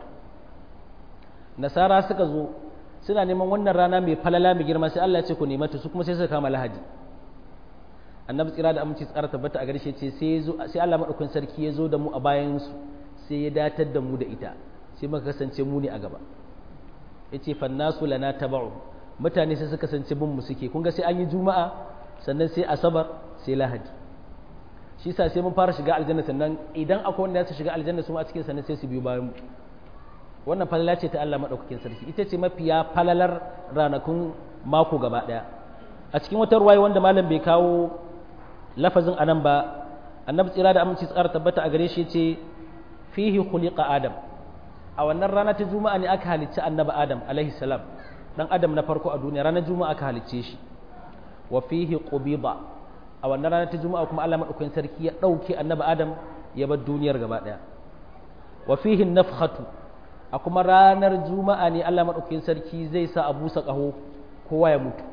nasara suka zo suna neman wannan rana mai falala mai girma sai Allah ya ce ku nema ta su kuma sai suka kama lahadi annabi tsira da aminci tsara tabbata a garshe ce sai sai Allah madaukakin sarki ya zo da mu a bayan su sai ya datar da mu da ita sai muka kasance mu ne a gaba yace fannasu lana tabau mutane sai suka kasance bin mu suke kun ga sai an yi juma'a sannan sai asabar sai lahadi shi sa sai mun fara shiga aljanna sannan idan akwai wanda ya shiga aljanna su a cikin sannan sai su biyo bayan mu wannan falala ce ta Allah maɗaukakin sarki ita ce mafiya falalar ranakun mako gaba ɗaya a cikin wata ruwaye wanda malam bai kawo lafazin anan ba annabi tsira da aminci tsara tabbata a gare shi ce fihi khuliqa adam a wannan rana ta juma'a ne aka halicci annabi adam alaihi salam dan adam na farko a duniya ranar juma'a aka halicce shi wa fihi qubida a wannan rana ta juma'a kuma Allah maɗaukakin sarki ya ɗauke annabi adam ya bar duniyar gaba ɗaya wa fihi nafkhatu a kuma ranar juma'a ne Allah maɗaukin sarki zai sa a busa ƙaho kowa ya mutu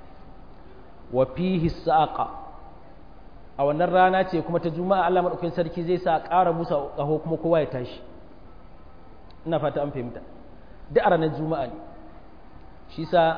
wa fihi saƙa a wannan rana ce kuma ta juma'a Allah maɗaukin sarki zai sa a ƙara busa ƙaho kuma kowa ya tashi ina fata an fahimta duk a ranar juma'a ne shi sa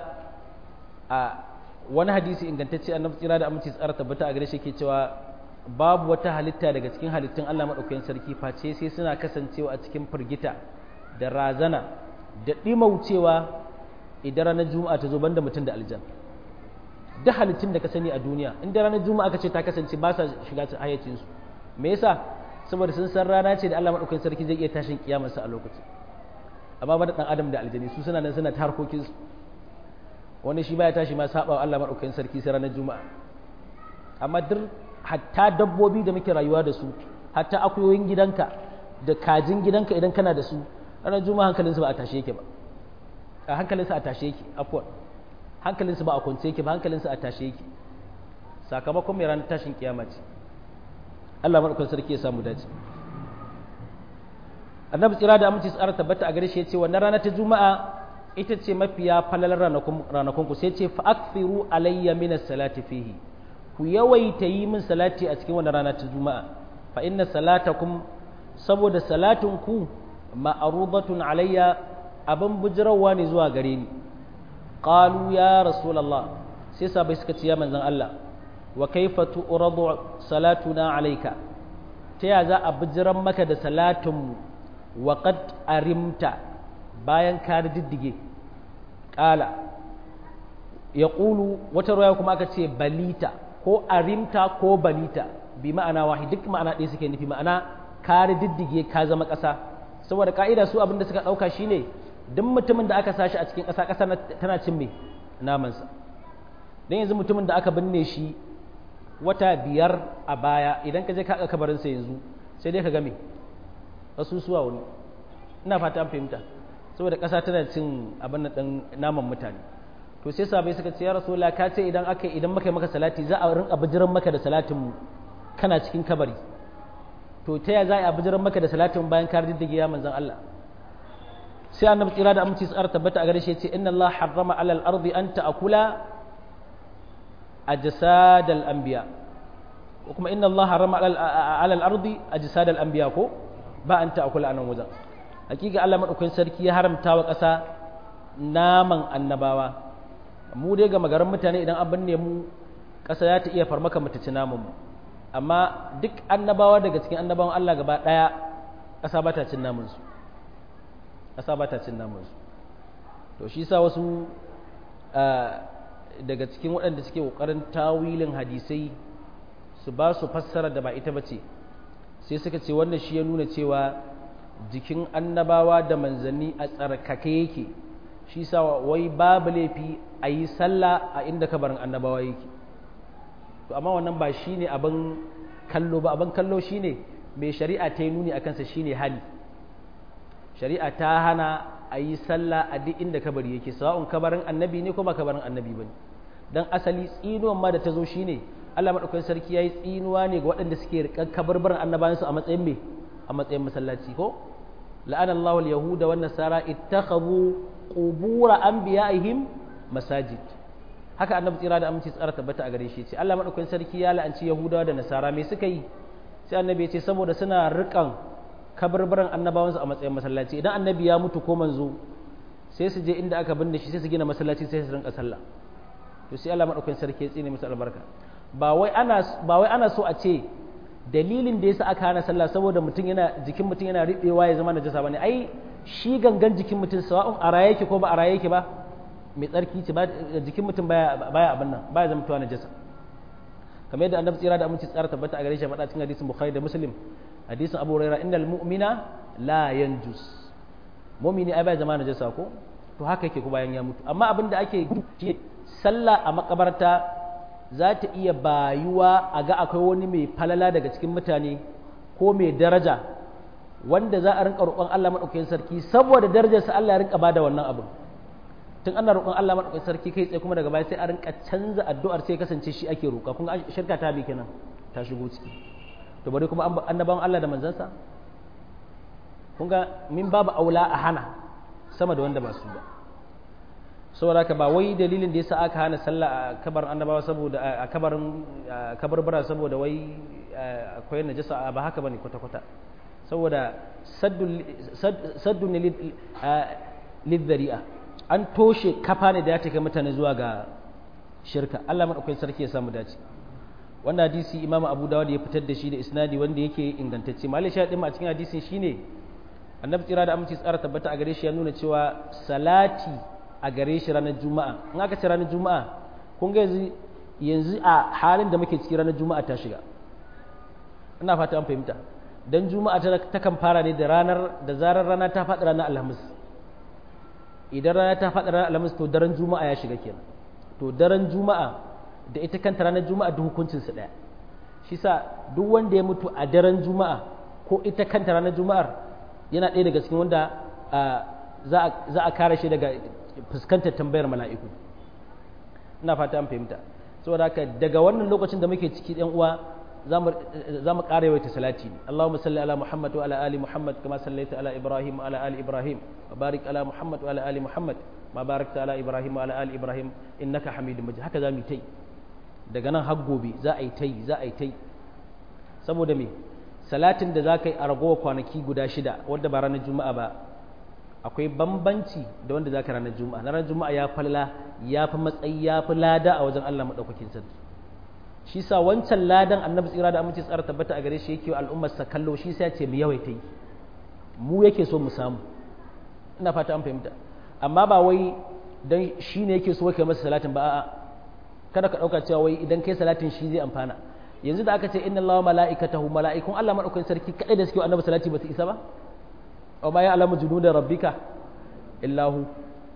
a wani hadisi ingantacce annabi tsira da aminci tsara tabbata a gare shi ke cewa babu wata halitta daga cikin halittun Allah maɗaukakin sarki face sai suna kasancewa a cikin firgita da razana da ɗimaucewa idan ranar juma'a ta zo banda mutum da aljan duk halittun da ka sani a duniya inda ranar juma'a ka ce ta kasance ba sa shiga hayyacinsu me yasa saboda sun san rana ce da Allah maɗaukakin sarki zai iya tashin kiyamarsa a lokacin amma ba da ɗan adam da aljani su suna nan suna ta harkokinsu wani shi baya tashi ma saba wa Allah maɗaukakin sarki sai ranar juma'a amma duk hatta dabbobi da muke rayuwa da su hatta akuyoyin gidanka da kajin gidanka idan kana da su ranar juma'a hankalinsu ba a tashe yake ba a hankalinsu a tashe yake afwan hankalinsu ba a kwance yake ba hankalinsu a tashe yake sakamakon mai ranar tashin kiyama ce Allah maɗaukakin sarki ya samu dace annabi tsira da aminci tsara tabbata a gare shi ya ce wannan rana ta juma'a ita ce mafiya falalar ranakun ku sai ce fa akthiru alayya min salati fihi ku yawaita yi min salati a cikin wannan rana ta juma'a fa inna salatakum saboda salatin ku ma'arudatun alayya abin bujirawa ne zuwa gare ni qalu ya rasulullah sai sabai suka ce ya manzon Allah wa kaifa tu'radu salatuna alayka ta ya za a bujiran maka da salatin mu wa qad arimta bayan ka diddige qala yaqulu wata ruwaya kuma aka ce balita ko arimta ko balita bi ma'ana wahid duk ma'ana ɗaya suke nufi ma'ana ka diddige ka zama ƙasa saboda ka'ida su abin da suka ɗauka shine duk mutumin da aka sashi a cikin ƙasa ƙasa tana cin mai namansa don yanzu mutumin da aka binne shi wata biyar a baya idan ka je ka kabarinsa yanzu sai dai ka game asusuwa wani ina fata an fahimta saboda ƙasa tana cin abin ɗin naman mutane to sai sabai suka ce ya rasulullah ka ce idan aka idan muka yi maka salati za a rinka bijiran maka da salatin mu kana cikin kabari to ta ya za a bijiran maka da salatin bayan ka riddige ya manzon Allah sai annabi tsira da aminci tsara tabbata a gare shi ce inna Allah harrama alal ardi an ta'kula ajsadal anbiya ko kuma inna Allah harrama alal ardi ajsadal anbiya ko ba an ta'kula anan wajen hakika Allah madaukakin sarki ya haramta wa ƙasa naman annabawa mu dai ga magaran mutane idan an binne mu ƙasa za ta iya farmaka mu ta ci naman mu amma duk annabawa daga cikin annabawan Allah gaba ɗaya ƙasa ba ta cin naman su ƙasa ba ta cin naman su to shi sa wasu daga cikin waɗanda suke ƙoƙarin tawilin hadisai su ba su fassara da ba ita ba ce sai suka ce wannan shi ya nuna cewa jikin annabawa da manzanni a tsarkake yake shi sa wai babu laifi a yi sallah a inda kabarin annabawa yake to amma wannan ba shi ne abin kallo ba abin kallo shi ne mai shari'a ta yi nuni a kansa shi ne hali shari'a ta hana a yi sallah a duk inda kabari yake sawa'un kabarin annabi ne ko ba kabarin annabi ba ne don asali tsinuwan ma da ta zo shi ne allah maɗaukakin sarki ya yi tsinuwa ne ga waɗanda suke riƙar kabarbarin annabawansu a matsayin mai a matsayin masallaci ko la'ana allahu al-yahuda wan nasara ittakhadhu qubura anbiya'ihim masajid haka annabi tsira da aminci tsara tabbata a gare shi ce Allah madaukakin sarki ya la'anci yahudawa da nasara me suka yi sai annabi ya ce saboda suna rikan kabarbaran annabawansu a matsayin masallaci idan annabi ya mutu ko manzo sai su je inda aka binne shi sai su gina masallaci sai su rinka sallah to sai Allah madaukakin sarki ya tsine musu albarka ba wai ana ba wai ana so a ce dalilin da yasa aka hana sallah saboda mutum yana jikin mutum yana riɓewa ya zama najasa bane ai shi gangan jikin mutum sawa'un a raye yake ko ba a raye yake ba mai tsarki ce jikin mutum baya baya abin nan baya zama tuwa najasa kamar yadda annabi tsira da aminci tsara tabbata a gare shi faɗa cikin hadisin bukhari da muslim hadisin abu hurairah innal mu'mina la yanjus mu'mini ai baya zama najasa ko to haka yake ko bayan ya mutu amma abin da ake sallah a makabarta za ta iya bayuwa a ga akwai wani mai falala daga cikin mutane ko mai daraja wanda za a rinka roƙon Allah maɗaukakin sarki saboda darajarsa Allah ya rinka bada wannan abin tun ana roƙon Allah maɗaukakin sarki kai tsaye kuma daga baya sai a rinka canza addu'ar sai kasance shi ake roƙa kun ga shirka ta bi kenan ta shigo ciki to bari kuma annabawan Allah da manzansa kun ga min babu aula a hana sama da wanda ba su ba saboda haka ba wai dalilin da yasa aka hana sallah a kabarin annabawa saboda a kabarin kabarbara saboda wai akwai najasa ba haka bane kwata kwata saboda saddu ne lidhari'a an toshe kafa ne da ya take mutane zuwa ga shirka Allah madaukakin sarki ya samu dace wannan hadisi imamu abu dawud ya fitar da shi da isnadi wanda yake ingantacce malai sha a cikin hadisin shine annabi tsira da aminci tsara tabbata a gare shi ya nuna cewa salati a gare shi ranar juma'a in aka ce ranar juma'a kun ga yanzu yanzu a halin da muke ciki ranar juma'a ta shiga ina fata an fahimta dan juma'a ta kan fara ne da ranar da zarar rana ta faɗi ranar alhamis idan rana ta faɗi ranar alhamis to daren juma'a ya shiga kenan to daren juma'a da ita kanta ranar juma'a duk hukuncin su ɗaya shi sa duk wanda ya mutu a daren juma'a ko ita kanta ranar juma'ar yana ɗaya daga cikin wanda za a kare shi daga fuskantar tambayar mala'iku ina fata an fahimta saboda haka daga wannan lokacin da muke ciki ɗan uwa za mu ƙara yawaita salati Allahumma salli ala Muhammad wa ala ali Muhammad kama sallaita ala Ibrahim wa ala ali Ibrahim wa barik ala Muhammad wa ala ali Muhammad ma barakta ala Ibrahim wa ala ali Ibrahim innaka Hamidum Majid haka za mu yi daga nan har gobe za a yi ta yi za a yi ta yi saboda me salatin da za ka yi a ragowa kwanaki guda shida wadda ba ranar juma'a ba akwai bambanci da wanda za ka ranar juma'a na ranar juma'a ya falla ya fi matsayi ya fi lada a wajen allah maɗaukakin sarki shi sa wancan ladan annabi tsira da aminci tsara tabbata a gare shi yake al'ummar sa kallo shi sai ce mu yawaita yi mu yake so mu samu ina fata an fahimta amma ba wai dan shi ne yake so kai masa salatin ba a'a kada ka ɗauka cewa wai idan kai salatin shi zai amfana yanzu da aka ce inna allaha mala'ikatahu mala'ikun Allah madaukakin sarki kadai da suke annabi salati ba su isa ba aw ma ya'lamu junuda rabbika illahu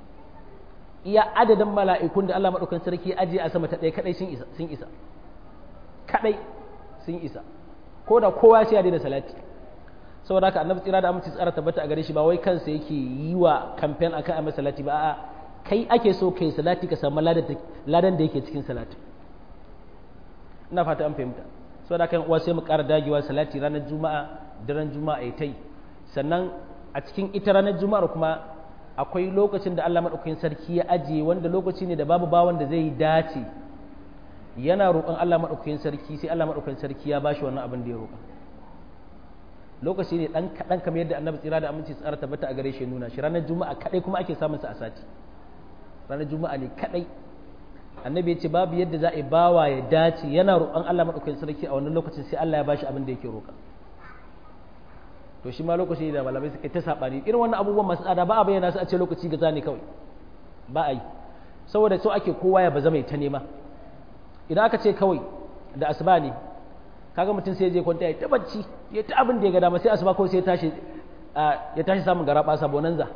iya adadin mala'ikun da Allah madaukakin sarki aje a sama ta ɗaya kadai sun isa sun isa kadai sun isa ko da kowa sai ya daina salati saboda haka annabi tsira da aminci tsara tabbata a gare shi ba wai kansa yake yi wa kamfen akan a salati ba a'a kai ake so kai salati ka samu ladan da yake cikin salati ina fata an fahimta saboda haka uwa sai mu ƙara dagewa salati ranar juma'a daren juma'a ya tai sannan a cikin ita ranar juma'ar kuma akwai lokacin da Allah madaukakin sarki ya ajiye wanda lokaci ne da babu bawan da zai dace yana roƙon Allah madaukakin sarki sai Allah madaukakin sarki ya bashi wannan abin da ya roƙa lokaci ne dan kaɗan kamar yadda annabi tsira da aminci tsara tabbata a gare shi nuna shi ranar juma'a kaɗai kuma ake samun sa a sati ranar juma'a ne kaɗai annabi ya ce babu yadda za a yi bawa ya dace yana roƙon Allah maɗaukakin sarki a wannan lokacin sai Allah ya bashi abin da yake roƙa to shi ma lokaci da malamai suka ta saɓani irin wannan abubuwan masu tsada ba a bayyana su a ce lokaci gaza ne kawai ba a yi saboda so ake kowa ya baza mai ta nema idan aka ce kawai da asuba ne kaga mutum sai je kwanta ya ta bacci ya ta abin da ya ga dama sai asuba kawai sai ya tashi ya tashi samun garaba sabonanza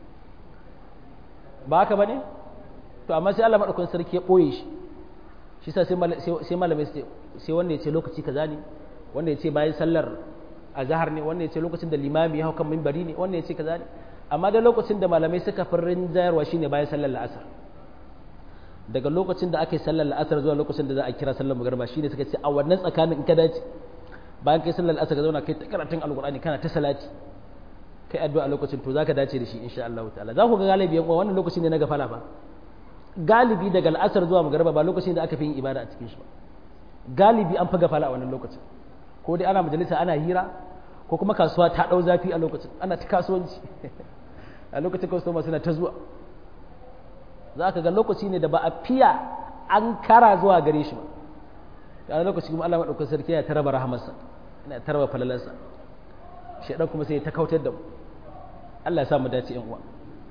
ba haka bane to amma sai Allah madaukakin sarki ya boye shi shi sa sai malamai sai wanda ya ce lokaci kaza ne wanda ya ce bayan sallar azhar ne wanda ya ce lokacin da limami ya hau kan minbari ne wanda ya ce kaza ne amma da lokacin da malamai suka farin jayarwa shine bayan sallar la'asar daga lokacin da aka yi sallar la'asar zuwa lokacin da za a kira sallar magariba shine suka ce a wannan tsakanin in ka dace bayan kai sallar la'asar ka zauna kai ta karatun alqur'ani kana ta salati kai addu'a a lokacin to zaka dace da shi insha Allah ta'ala za ku ga galibi yan wannan lokacin ne na gafala ba galibi daga la'asar zuwa magariba ba lokacin da aka fi yin ibada a cikin shi ba galibi an fi gafala a wannan lokacin ko dai ana majalisa ana hira ko kuma kasuwa ta dau zafi a lokacin ana ta kasuwanci a lokacin customer suna ta zuwa za ka ga lokaci ne da ba a fiya an kara zuwa gare shi ba a lokaci kuma Allah maɗaukar sarki ya taraba rahamarsa yana taraba falalarsa shaidan kuma sai ta kautar da mu Allah ya sa mu dace yan uwa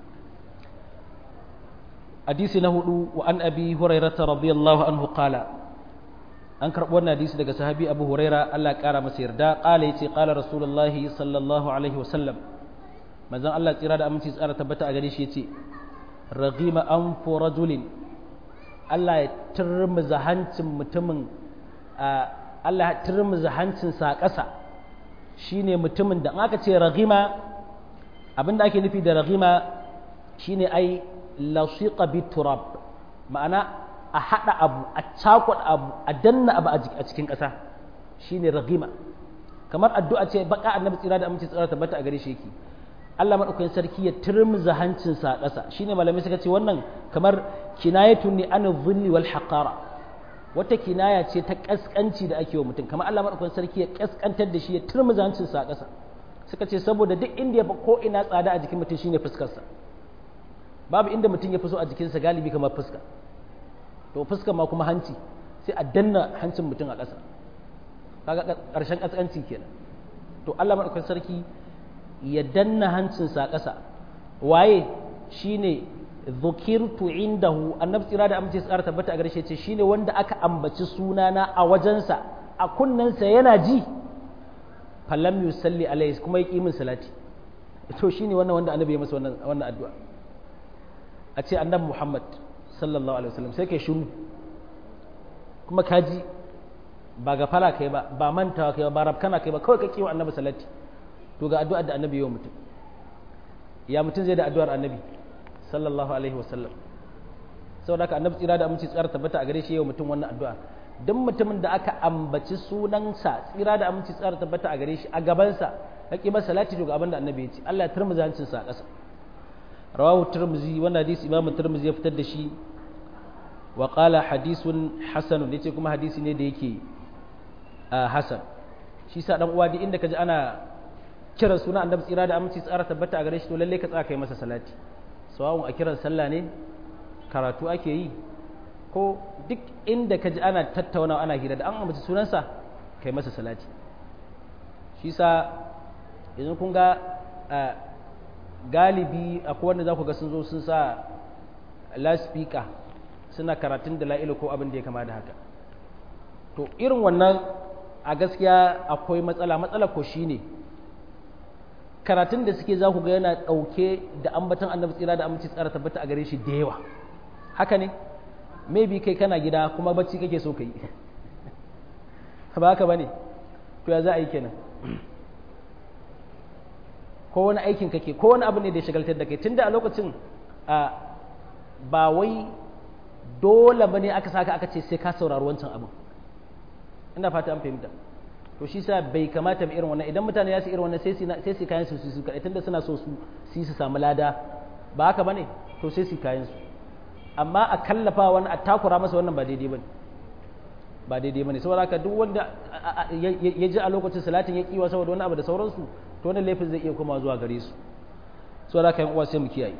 hadisi na hudu wa an abi hurairata radiyallahu anhu qala an karɓi wannan hadisi daga sahabi abu huraira Allah ya ƙara masa yarda qala yace qala rasulullahi sallallahu alaihi wasallam manzon Allah tsira da aminci tsara tabbata a gare shi yace ragima an rajulin Allah ya turmuza hancin mutumin Allah ya turmuza hancin sa ƙasa shine mutumin da aka ce ragima abinda ake nufi da ragima shine ai lasiqa bi turab ma'ana a hada abu a cakuɗa abu a danna abu a cikin ƙasa shine ragima kamar addu'a ce baka annabi tsira da aminci tsira tabbata a gare shi yake Allah maɗaukakin sarki ya turmuza hancinsa a ƙasa shine malamai suka ce wannan kamar kinayatun ne an zulli wal haqara wata kinaya ce ta kaskanci da ake wa mutum kamar Allah maɗaukakin sarki ya kaskantar da shi ya turmuza hancinsa a ƙasa suka ce saboda duk inda ya fi ko ina tsada a jikin mutum shine fuskarsa babu inda mutum ya fi so a jikinsa galibi kamar fuska to fuska ma kuma hanci sai a danna hancin mutum a ƙasa kaga ƙarshen kaskanci kenan to Allah maɗaukakin sarki ya danna hancinsa a ƙasa waye shine zukirtu indahu annabi tsira da amince tsara tabbata a garshe ce shine wanda aka ambaci sunana a wajensa a kunnensa yana ji falam yusalli alaihi kuma ya min salati to shine wannan wanda annabi ya masa wannan wannan addu'a a ce annabi Muhammad sallallahu alaihi wasallam sai kai shiru kuma kaji ba gafala kai ba ba mantawa kai ba ba rabkana kai ba kawai ka kiwa annabi salati to ga addu'ar da annabi yau mutum ya mutum zai da addu'ar annabi sallallahu alaihi wasallam saboda haka annabi tsira da aminci tsara tabbata a gare shi yau mutum wannan addu'a duk mutumin da aka ambaci sunansa tsira da aminci tsara tabbata a gare shi a gabansa ka ki masa salati to ga abin da annabi ya ce Allah ya turmuzi hancin sa a ƙasa rawahu turmuzi wannan hadisi imamu turmuzi ya fitar da shi wa qala hadisun hasanun yace kuma hadisi ne da yake hasan shi sa dan uwa duk inda kaji ana kiran suna annabi tsira da aminci tsara tabbata a gare shi to lalle ka tsaka yi masa salati sawawun a kiran sallah ne karatu ake yi ko duk inda ka ji ana tattaunawa ana hira da an ambaci sunansa kai masa salati shi sa yanzu kun ga galibi akwai wanda za ku ga sun zo sun sa laspika suna karatun da la'ilu ko abin da ya kama da haka to irin wannan a gaskiya akwai matsala matsala ko shine ne karatun da suke za ku ga yana ɗauke da ambatan annabi tsira da aminci tsara tabbata a gare shi da yawa haka ne maybe kai kana gida kuma bacci kake so ka yi ba haka ba ne to ya za a yi kenan ko wani aikin kake ko wani abu ne da ya shagaltar da kai tunda a lokacin ba wai dole bane aka saka aka ce sai ka saurari wancan abin ina fata an fahimta to shi sa bai kamata ba irin wannan idan mutane ya su irin wannan sai su kayan su su kaɗai tunda suna so su su su samu lada ba haka bane to sai su kayan su amma a kallafa wani a takura masa wannan ba daidai bane ba daidai bane saboda haka duk wanda ya ji a lokacin salatin ya kiwa saboda wani abu da sauransu to wannan laifin zai iya koma zuwa gare su saboda haka yan uwa sai mu kiyaye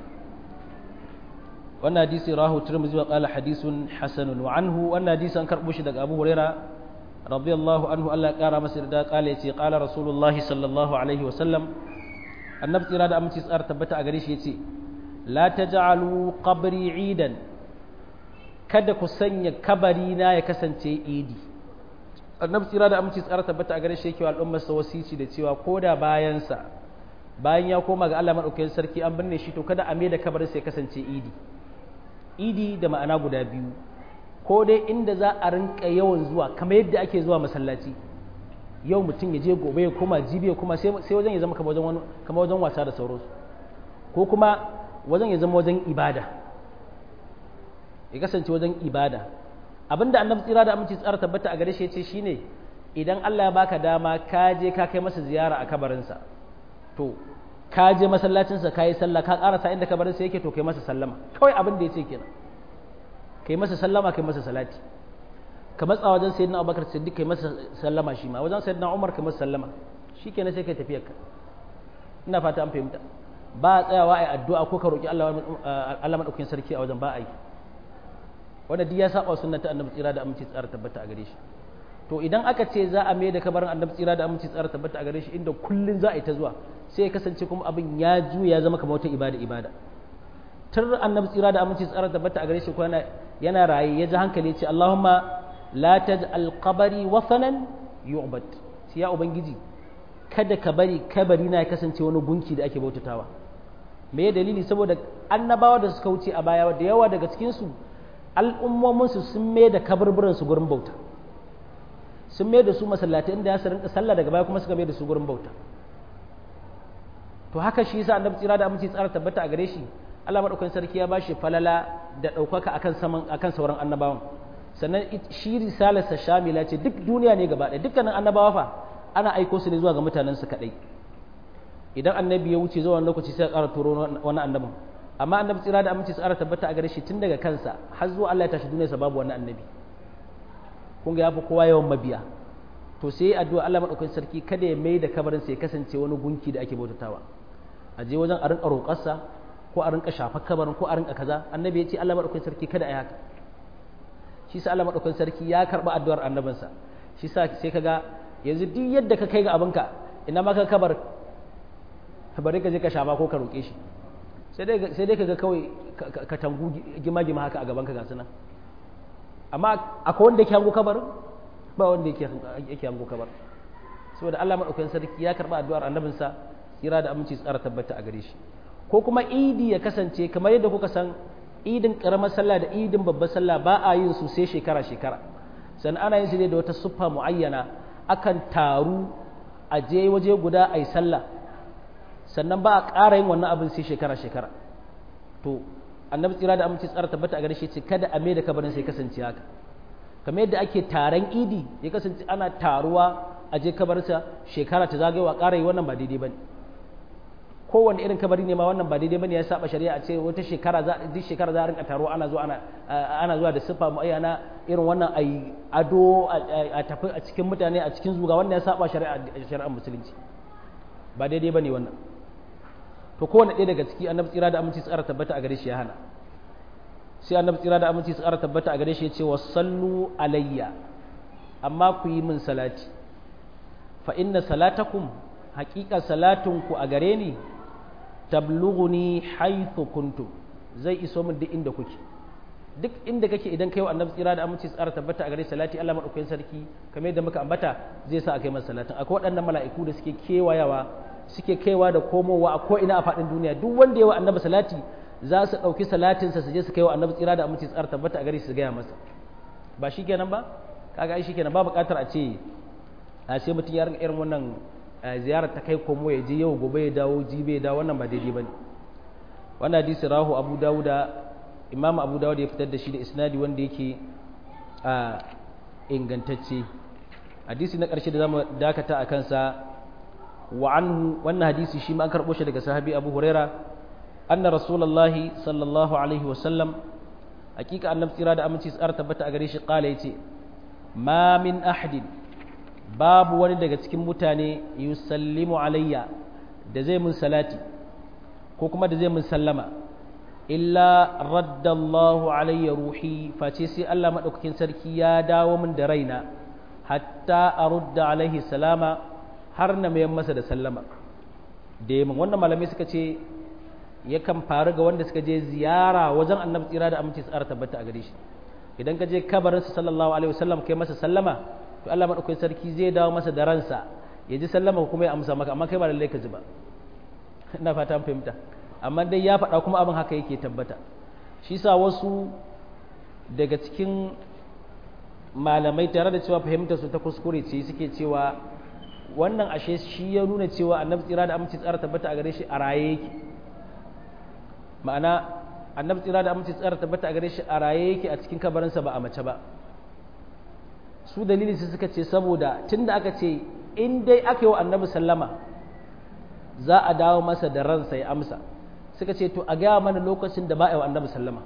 wannan hadisi rahu tirmidhi wa qala hadithun hasanun wa anhu wannan hadisi an karbo shi daga Abu Huraira radiyallahu anhu Allah ya kara masa da kala yace qala rasulullahi sallallahu alaihi wa sallam annabi tsira da aminci tsar tabbata a gare shi yace la taj'alu qabri idan kada ku sanya kabari na ya kasance idi annabi tsira da aminci tsar tabbata a gare shi yake wa al'ummar sa wasici da cewa koda bayan sa bayan ya koma ga Allah madaukakin sarki an binne shi to kada a mai da kabarin sai kasance idi idi da ma'ana guda biyu ko dai inda za a rinka yawan zuwa kamar yadda ake zuwa masallaci yau mutum ya je gobe ya koma jibi ya koma sai wajen ya zama kamar wajen wasa da sauransu ko kuma wajen ya zama wajen ibada ya kasance wajen ibada abinda annabi tsira da aminci tsara tabbata a gare shi ce shine idan Allah ya baka dama ka je ka kai masa ziyara a kabarinsa to ka je masallacinsa ka yi sallah ka karasa inda kabarinsa yake to kai masa sallama kawai abin da ya ce kenan kai masa sallama kai masa salati ka matsa wajen sayyidina abubakar siddiq kai masa sallama shi ma wajen sayyidina umar kai masa sallama shi kenan sai kai tafiyar ka ina fata an fahimta ba a tsayawa a yi addu'a ko ka roƙi Allah Allah madaukakin sarki a wajen ba a yi wanda duk ya saba sunnar ta annabi tsira da aminci tsara tabbata a gare shi to idan aka ce za a mai da kabarin annabi tsira da aminci tsara tabbata a gare shi inda kullun za a yi ta zuwa sai ya kasance kuma abin ya juya ya zama kamar wata ibada ibada tun annabi tsira da aminci tsara tabbata a gare shi kuma yana raye ya ji hankali ce Allahumma la taj'al qabari wasanan yu'bad sai ya ubangiji kada ka bari kabari na ya kasance wani gunki da ake bautatawa me ya dalili saboda annabawa da suka wuce a baya da yawa daga cikin su al'ummomin su sun mai da kaburburan su gurin bauta sun mai da su masallatai inda ya su rinka sallah daga baya kuma suka mai da su gurin bauta to haka shi yasa annabi tsira da aminci tsara tabbata a gare shi Allah madaukakin sarki ya bashi falala da ɗaukaka akan saman akan sauran annabawan sannan shi risalarsa shamila ce duk duniya ne gaba ɗaya dukkanin annabawa fa ana aiko su ne zuwa ga mutanen su kadai idan annabi ya wuce zuwa lokaci sai ya ƙara turo wani annabin amma annabi tsira da aminci tsara tabbata a gare shi tun daga kansa har zuwa Allah ya tashi duniyarsa babu wani annabi kun ga yafi kowa yawan mabiya to sai addu'a Allah madaukakin sarki kada ya mai da kabarin sai ya kasance wani gunki da ake bautatawa a je wajen a rinka roƙarsa ko a rinka shafa kabarin ko a rinka kaza annabi ya ce Allah madaukakin sarki kada a yi haka shi sa Allah madaukakin sarki ya karba addu'ar annabinsa shi sa sai kaga yanzu duk yadda ka kai ga abinka ina ma ka kabar bari ka je ka shafa ko ka roƙe shi sai dai sai dai kaga kawai ka tangu gima gima haka a gaban ka ga sunan amma akwai wanda yake hango kabarin ba wanda yake yake hango kabar saboda Allah madaukakin sarki ya karba addu'ar annabinsa tsira da aminci tsara tabbata a gare shi ko kuma idi ya kasance kamar yadda kuka san idin karamar sallah da idin babbar sallah ba a yin su sai shekara shekara sannan ana yin su ne da wata siffa muayyana akan taru a je waje guda a yi sallah sannan ba a ƙara yin wannan abin sai shekara shekara to annabi tsira da aminci tsara tabbata a gare shi ce kada a mai da kabarin sai kasance haka kamar yadda ake taron idi ya kasance ana taruwa a je kabarsa shekara ta zagayewa ƙara yi wannan ba daidai ba ne kowane irin kabari ne ma wannan ba daidai bane ya saba shari'a a ce wata shekara za duk shekara za a rinka taro ana zuwa ana ana zuwa da sifa muayyana irin wannan ai ado a tafi a cikin mutane a cikin zuga wannan ya saba shari'a shari'ar musulunci ba daidai bane wannan to kowane ɗaya daga ciki annabi tsira da aminci tsara tabbata a gare shi ya hana sai annabi tsira da aminci tsara tabbata a gare shi ya ce wa sallu alayya amma ku yi min salati fa inna salatakum haƙiƙa salatunku a gare ni tablughuni haythu kuntum zai iso min duk inda kuke duk inda kake idan kai wa annabi tsira da aminci tsara tabbata a gare salati Allah madaukakin sarki kamar yadda muka ambata zai sa a kai masa salatin akwai waɗannan mala'iku da suke kewayawa suke kaiwa da komowa a ko'ina a faɗin duniya duk wanda ya wa annabi salati za su ɗauki salatinsa su je su kai wa annabi tsira da aminci tsara tabbata a gare su gaya masa ba shi kenan ba kaga ai shi kenan ba buƙatar a ce a sai mutum ya rinka irin wannan ziyarar ta kai komo ya je yau gobe ya dawo jibe ya dawo wannan ba daidai bane wannan hadisi rahu abu dawuda imam abu dawuda ya fitar da shi da isnadi wanda yake a ingantacce hadisi na ƙarshe da zamu dakata a kansa wa anhu wannan hadisi shi ma an karɓo shi daga sahabi abu huraira anna rasulullahi sallallahu alaihi wasallam hakika annabi tsira da aminci tsara tabbata a gare shi kala yace ma min ahadin babu wani daga cikin mutane yusallimu alayya da zai mun salati ko kuma da zai mun sallama illa raddallahu alayya ruhi face sai Allah madaukakin sarki ya dawo min da raina hatta arudda alaihi salama har na mayan masa da sallama da yamin wannan malamai suka ce yakan faru ga wanda suka je ziyara wajen annabi tsira da aminci tsara tabbata a gare shi idan ka je kabarinsa sallallahu alaihi wasallam kai masa sallama to Allah madaukakin sarki zai dawo masa da ransa ya ji sallama kuma ya amsa maka amma kai ba lallai ka ji ba ina fata fahimta amma dai ya faɗa kuma abin haka yake tabbata shi sa wasu daga cikin malamai tare da cewa fahimtar su ta kuskure ce suke cewa wannan ashe shi ya nuna cewa annabi tsira da aminci tsara tabbata a gare shi a raye yake ma'ana annabi tsira da aminci tsara tabbata a gare shi a raye yake a cikin kabarinsa ba a mace ba su dalili su suka ce saboda tunda aka ce in dai aka yi wa annabi sallama za a dawo masa da ransa ya amsa suka ce to a gaya mana lokacin da ba a yi wa annabi sallama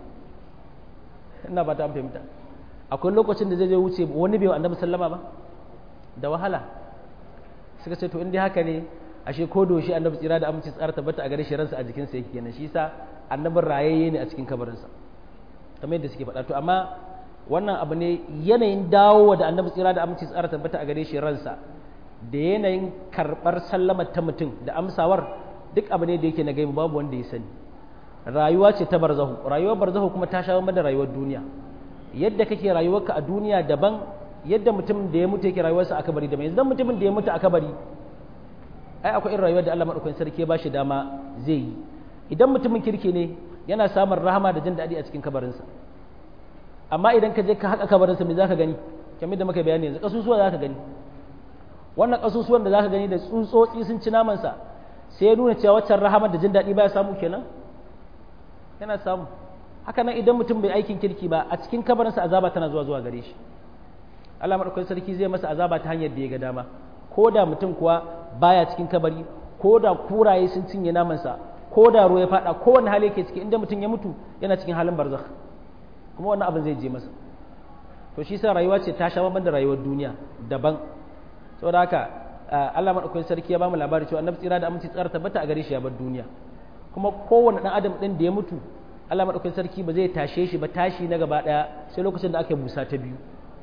ina ba ta fahimta akwai lokacin da zai zai wuce wani bai wa annabi sallama ba da wahala suka ce to in dai haka ne ashe ko doshi annabi tsira da aminci tsara tabbata a gare shi ransa a jikinsa yake kenan shi yasa annabin rayayye ne a cikin kabarinsa kamar yadda suke faɗa to amma wannan abu ne yanayin dawowa da annabi tsira da aminci tsara tabbata a gare shi ransa da yanayin karɓar sallama ta mutum da amsawar duk abu ne da yake na gaibu babu wanda ya sani rayuwa ce ta barzahu rayuwar barzahu kuma ta sha da rayuwar duniya yadda kake rayuwarka a duniya daban yadda mutum da ya mutu yake rayuwarsa a kabari daban yanzu mutumin da ya mutu a kabari ai akwai irin rayuwar da Allah madaukakin sarki ya bashi dama zai yi idan mutumin kirki ne yana samun rahama da jin daɗi a cikin kabarinsa amma idan ka je ka haƙa kabarinsa me zaka gani kamar da muka bayani yanzu kasusuwa zaka gani wannan kasusuwan da zaka gani da tsutsotsi sun ci namansa sai ya nuna cewa waccan rahama da jin daɗi baya samu kenan yana samu haka nan idan mutum bai aikin kirki ba a cikin kabarinsa azaba tana zuwa zuwa gare shi Allah madaukakin sarki zai masa azaba ta hanyar da ya ga dama ko da mutum kuwa baya cikin kabari ko da kuraye sun cinye namansa ko da ruwa ya fada ko wani hali yake ciki inda mutum ya mutu yana cikin halin barzakh kuma wannan abin zai je masa to shi sa rayuwa ce ta sha bamban da rayuwar duniya daban saboda haka Allah madaukakin sarki ya bamu labari cewa annabi tsira da aminci tsara tabbata a gare shi ya bar duniya kuma kowane dan adam din da ya mutu Allah madaukakin sarki ba zai tashe shi ba tashi na gaba daya sai lokacin da aka yi busa ta biyu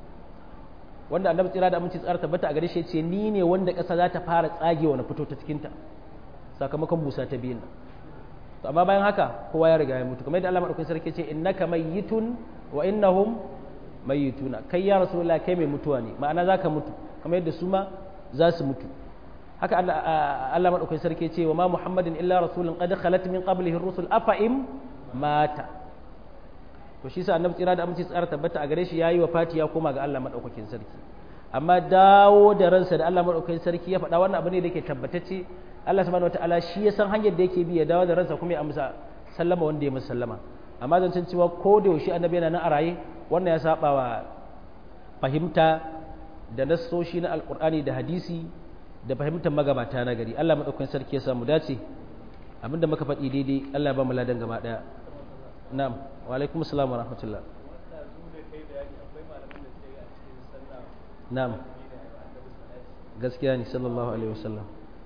wanda annabi tsira da aminci tsara tabbata a gare shi ce ni ne wanda ƙasa za ta fara tsagewa na fito ta cikinta sakamakon busa ta biyun nan to amma bayan haka kowa ya riga ya mutu kamar yadda Allah madaukakin sarki ce innaka mayyitun wa innahum mayyituna kai ya rasulullah kai mai mutuwa ne ma'ana zaka mutu kamar yadda su ma za su mutu haka Allah Allah madaukakin sarki ce wa ma muhammadin illa rasulun qad khalat min qablihi ar-rusul afa im mata to shi sa annabi tsira da aminci tsara tabbata a gare shi yayi wafati ya koma ga Allah madaukakin sarki amma dawo da ransa da Allah madaukakin sarki ya faɗa wannan abu ne da yake tabbatacce Allah subhanahu wataala shi ya san hanyar da yake bi ya dawo da ransa kuma ya amsa sallama wanda ya masa sallama amma zancen cewa ko da yaushe annabi yana nan a raye wannan ya saba wa fahimta da nassoshi na alqur'ani da hadisi da fahimtar magabata na gari Allah madaukakin sarki ya samu dace abinda muka faɗi daidai Allah ya ba mu ladan gaba daya na'am wa alaikum assalam wa rahmatullah na'am gaskiya ne sallallahu alaihi wasallam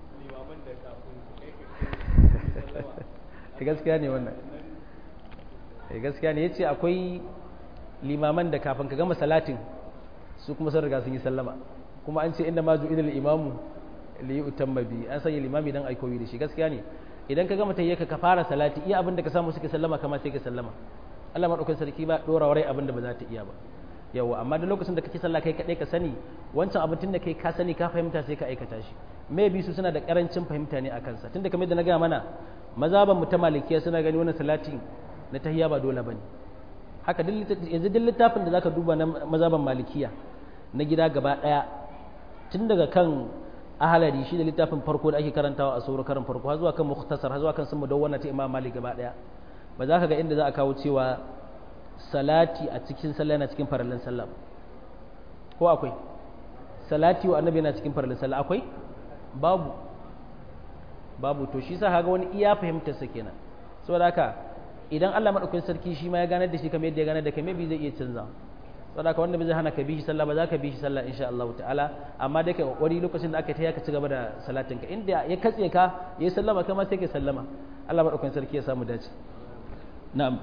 gaskiya ne wannan gaskiya ne yace akwai limaman da kafin ka gama salatin su kuma sun riga sun yi sallama kuma an ce inda ma ju'idal imamu li yutamma bi an sanya limami dan aikoyi da shi gaskiya ne idan ka gama tayyaka ka fara salati iya abin da ka samu suke sallama kama sai ka sallama Allah madaukakin sarki ba dora warai abin da ba za ta iya ba yawa amma da lokacin da kake sallah kai kadai ka sani wancan abin tunda kai ka sani ka fahimta sai ka aikata shi maybe su suna da karancin fahimta ne a kansa tunda kamar da na ga mana mazaban mu ta malikiya suna gani wannan salatin na tahiyya ba dole bane haka yanzu duk littafin da zaka duba na mazaban malikiya na gida gaba daya tun daga kan ahalari shi da littafin farko da ake karantawa a sauran karin farko har zuwa kan mukhtasar har zuwa kan sun mudawwana ta imam malik gaba daya ba za ka ga inda za a kawo cewa salati a cikin sallah yana cikin farallan sallah ko akwai salati wa annabi yana cikin farallan sallah akwai babu babu to shi sa kaga wani iya fahimtar sa kenan saboda haka idan Allah madaukakin sarki shi ma ya ganar da shi kamar yadda ya ganar da kai maybe zai iya canza saboda haka wanda bai zai hana ka bi shi sallah ba za ka bi shi sallah insha Allah ta'ala amma dai kai kokari lokacin da aka ta ka ci gaba da salatin ka inda ya katse ka ya sallama kai ma sai ka sallama Allah madaukakin sarki ya samu dace na'am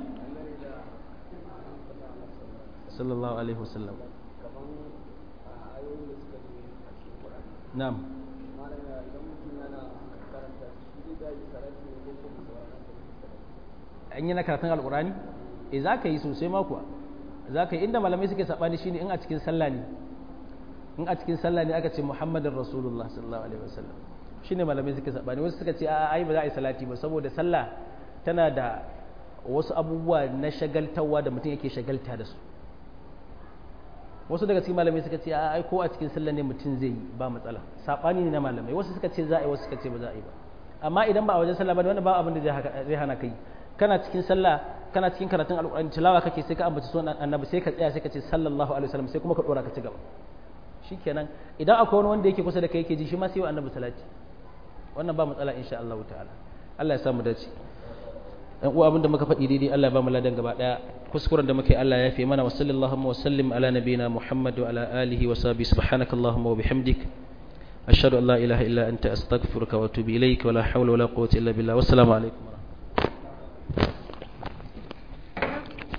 sallallahu alaihi wasallam na'am an yi na karatun alkurani e za ka yi sosai ma kuwa za ka yi inda malamai suke saɓani shi ne in a cikin sallah ne in a cikin sallah ne aka ce muhammadin rasulullah sallallahu alaihi wasallam shi ne malamai suke saɓani wasu suka ce a ai ba za a yi salati ba saboda sallah tana da wasu abubuwa na shagaltawa da mutum yake shagalta da su wasu daga cikin malamai suka ce a ai ko a cikin sallah ne mutum zai yi ba matsala saɓani ne na malamai wasu suka ce za a yi wasu suka ce ba za a yi ba amma idan ba a wajen sallah ba wannan ba abin da zai hana kai kana cikin sallah kana cikin karatun alƙur'ani tilawa kake sai ka ambaci sunan annabi sai ka tsaya sai ka ce sallallahu alaihi wasallam sai kuma ka dora ka ci gaba shikenan idan akwai wani wanda yake kusa da kai yake ji shi ma sai wa annabi salati wannan ba matsala insha Allah ta'ala Allah ya samu dace dan uwa abinda muka faɗi daidai Allah ya ba mu ladan gaba daya kuskuren da muke Allah ya fi mana wa sallallahu wa sallim ala nabiyina Muhammad wa ala alihi wa sahbihi subhanakallahumma wa bihamdik ashhadu an la ilaha illa anta astaghfiruka wa atubu ilaik wa la hawla wa la quwwata illa billah wassalamu alaikum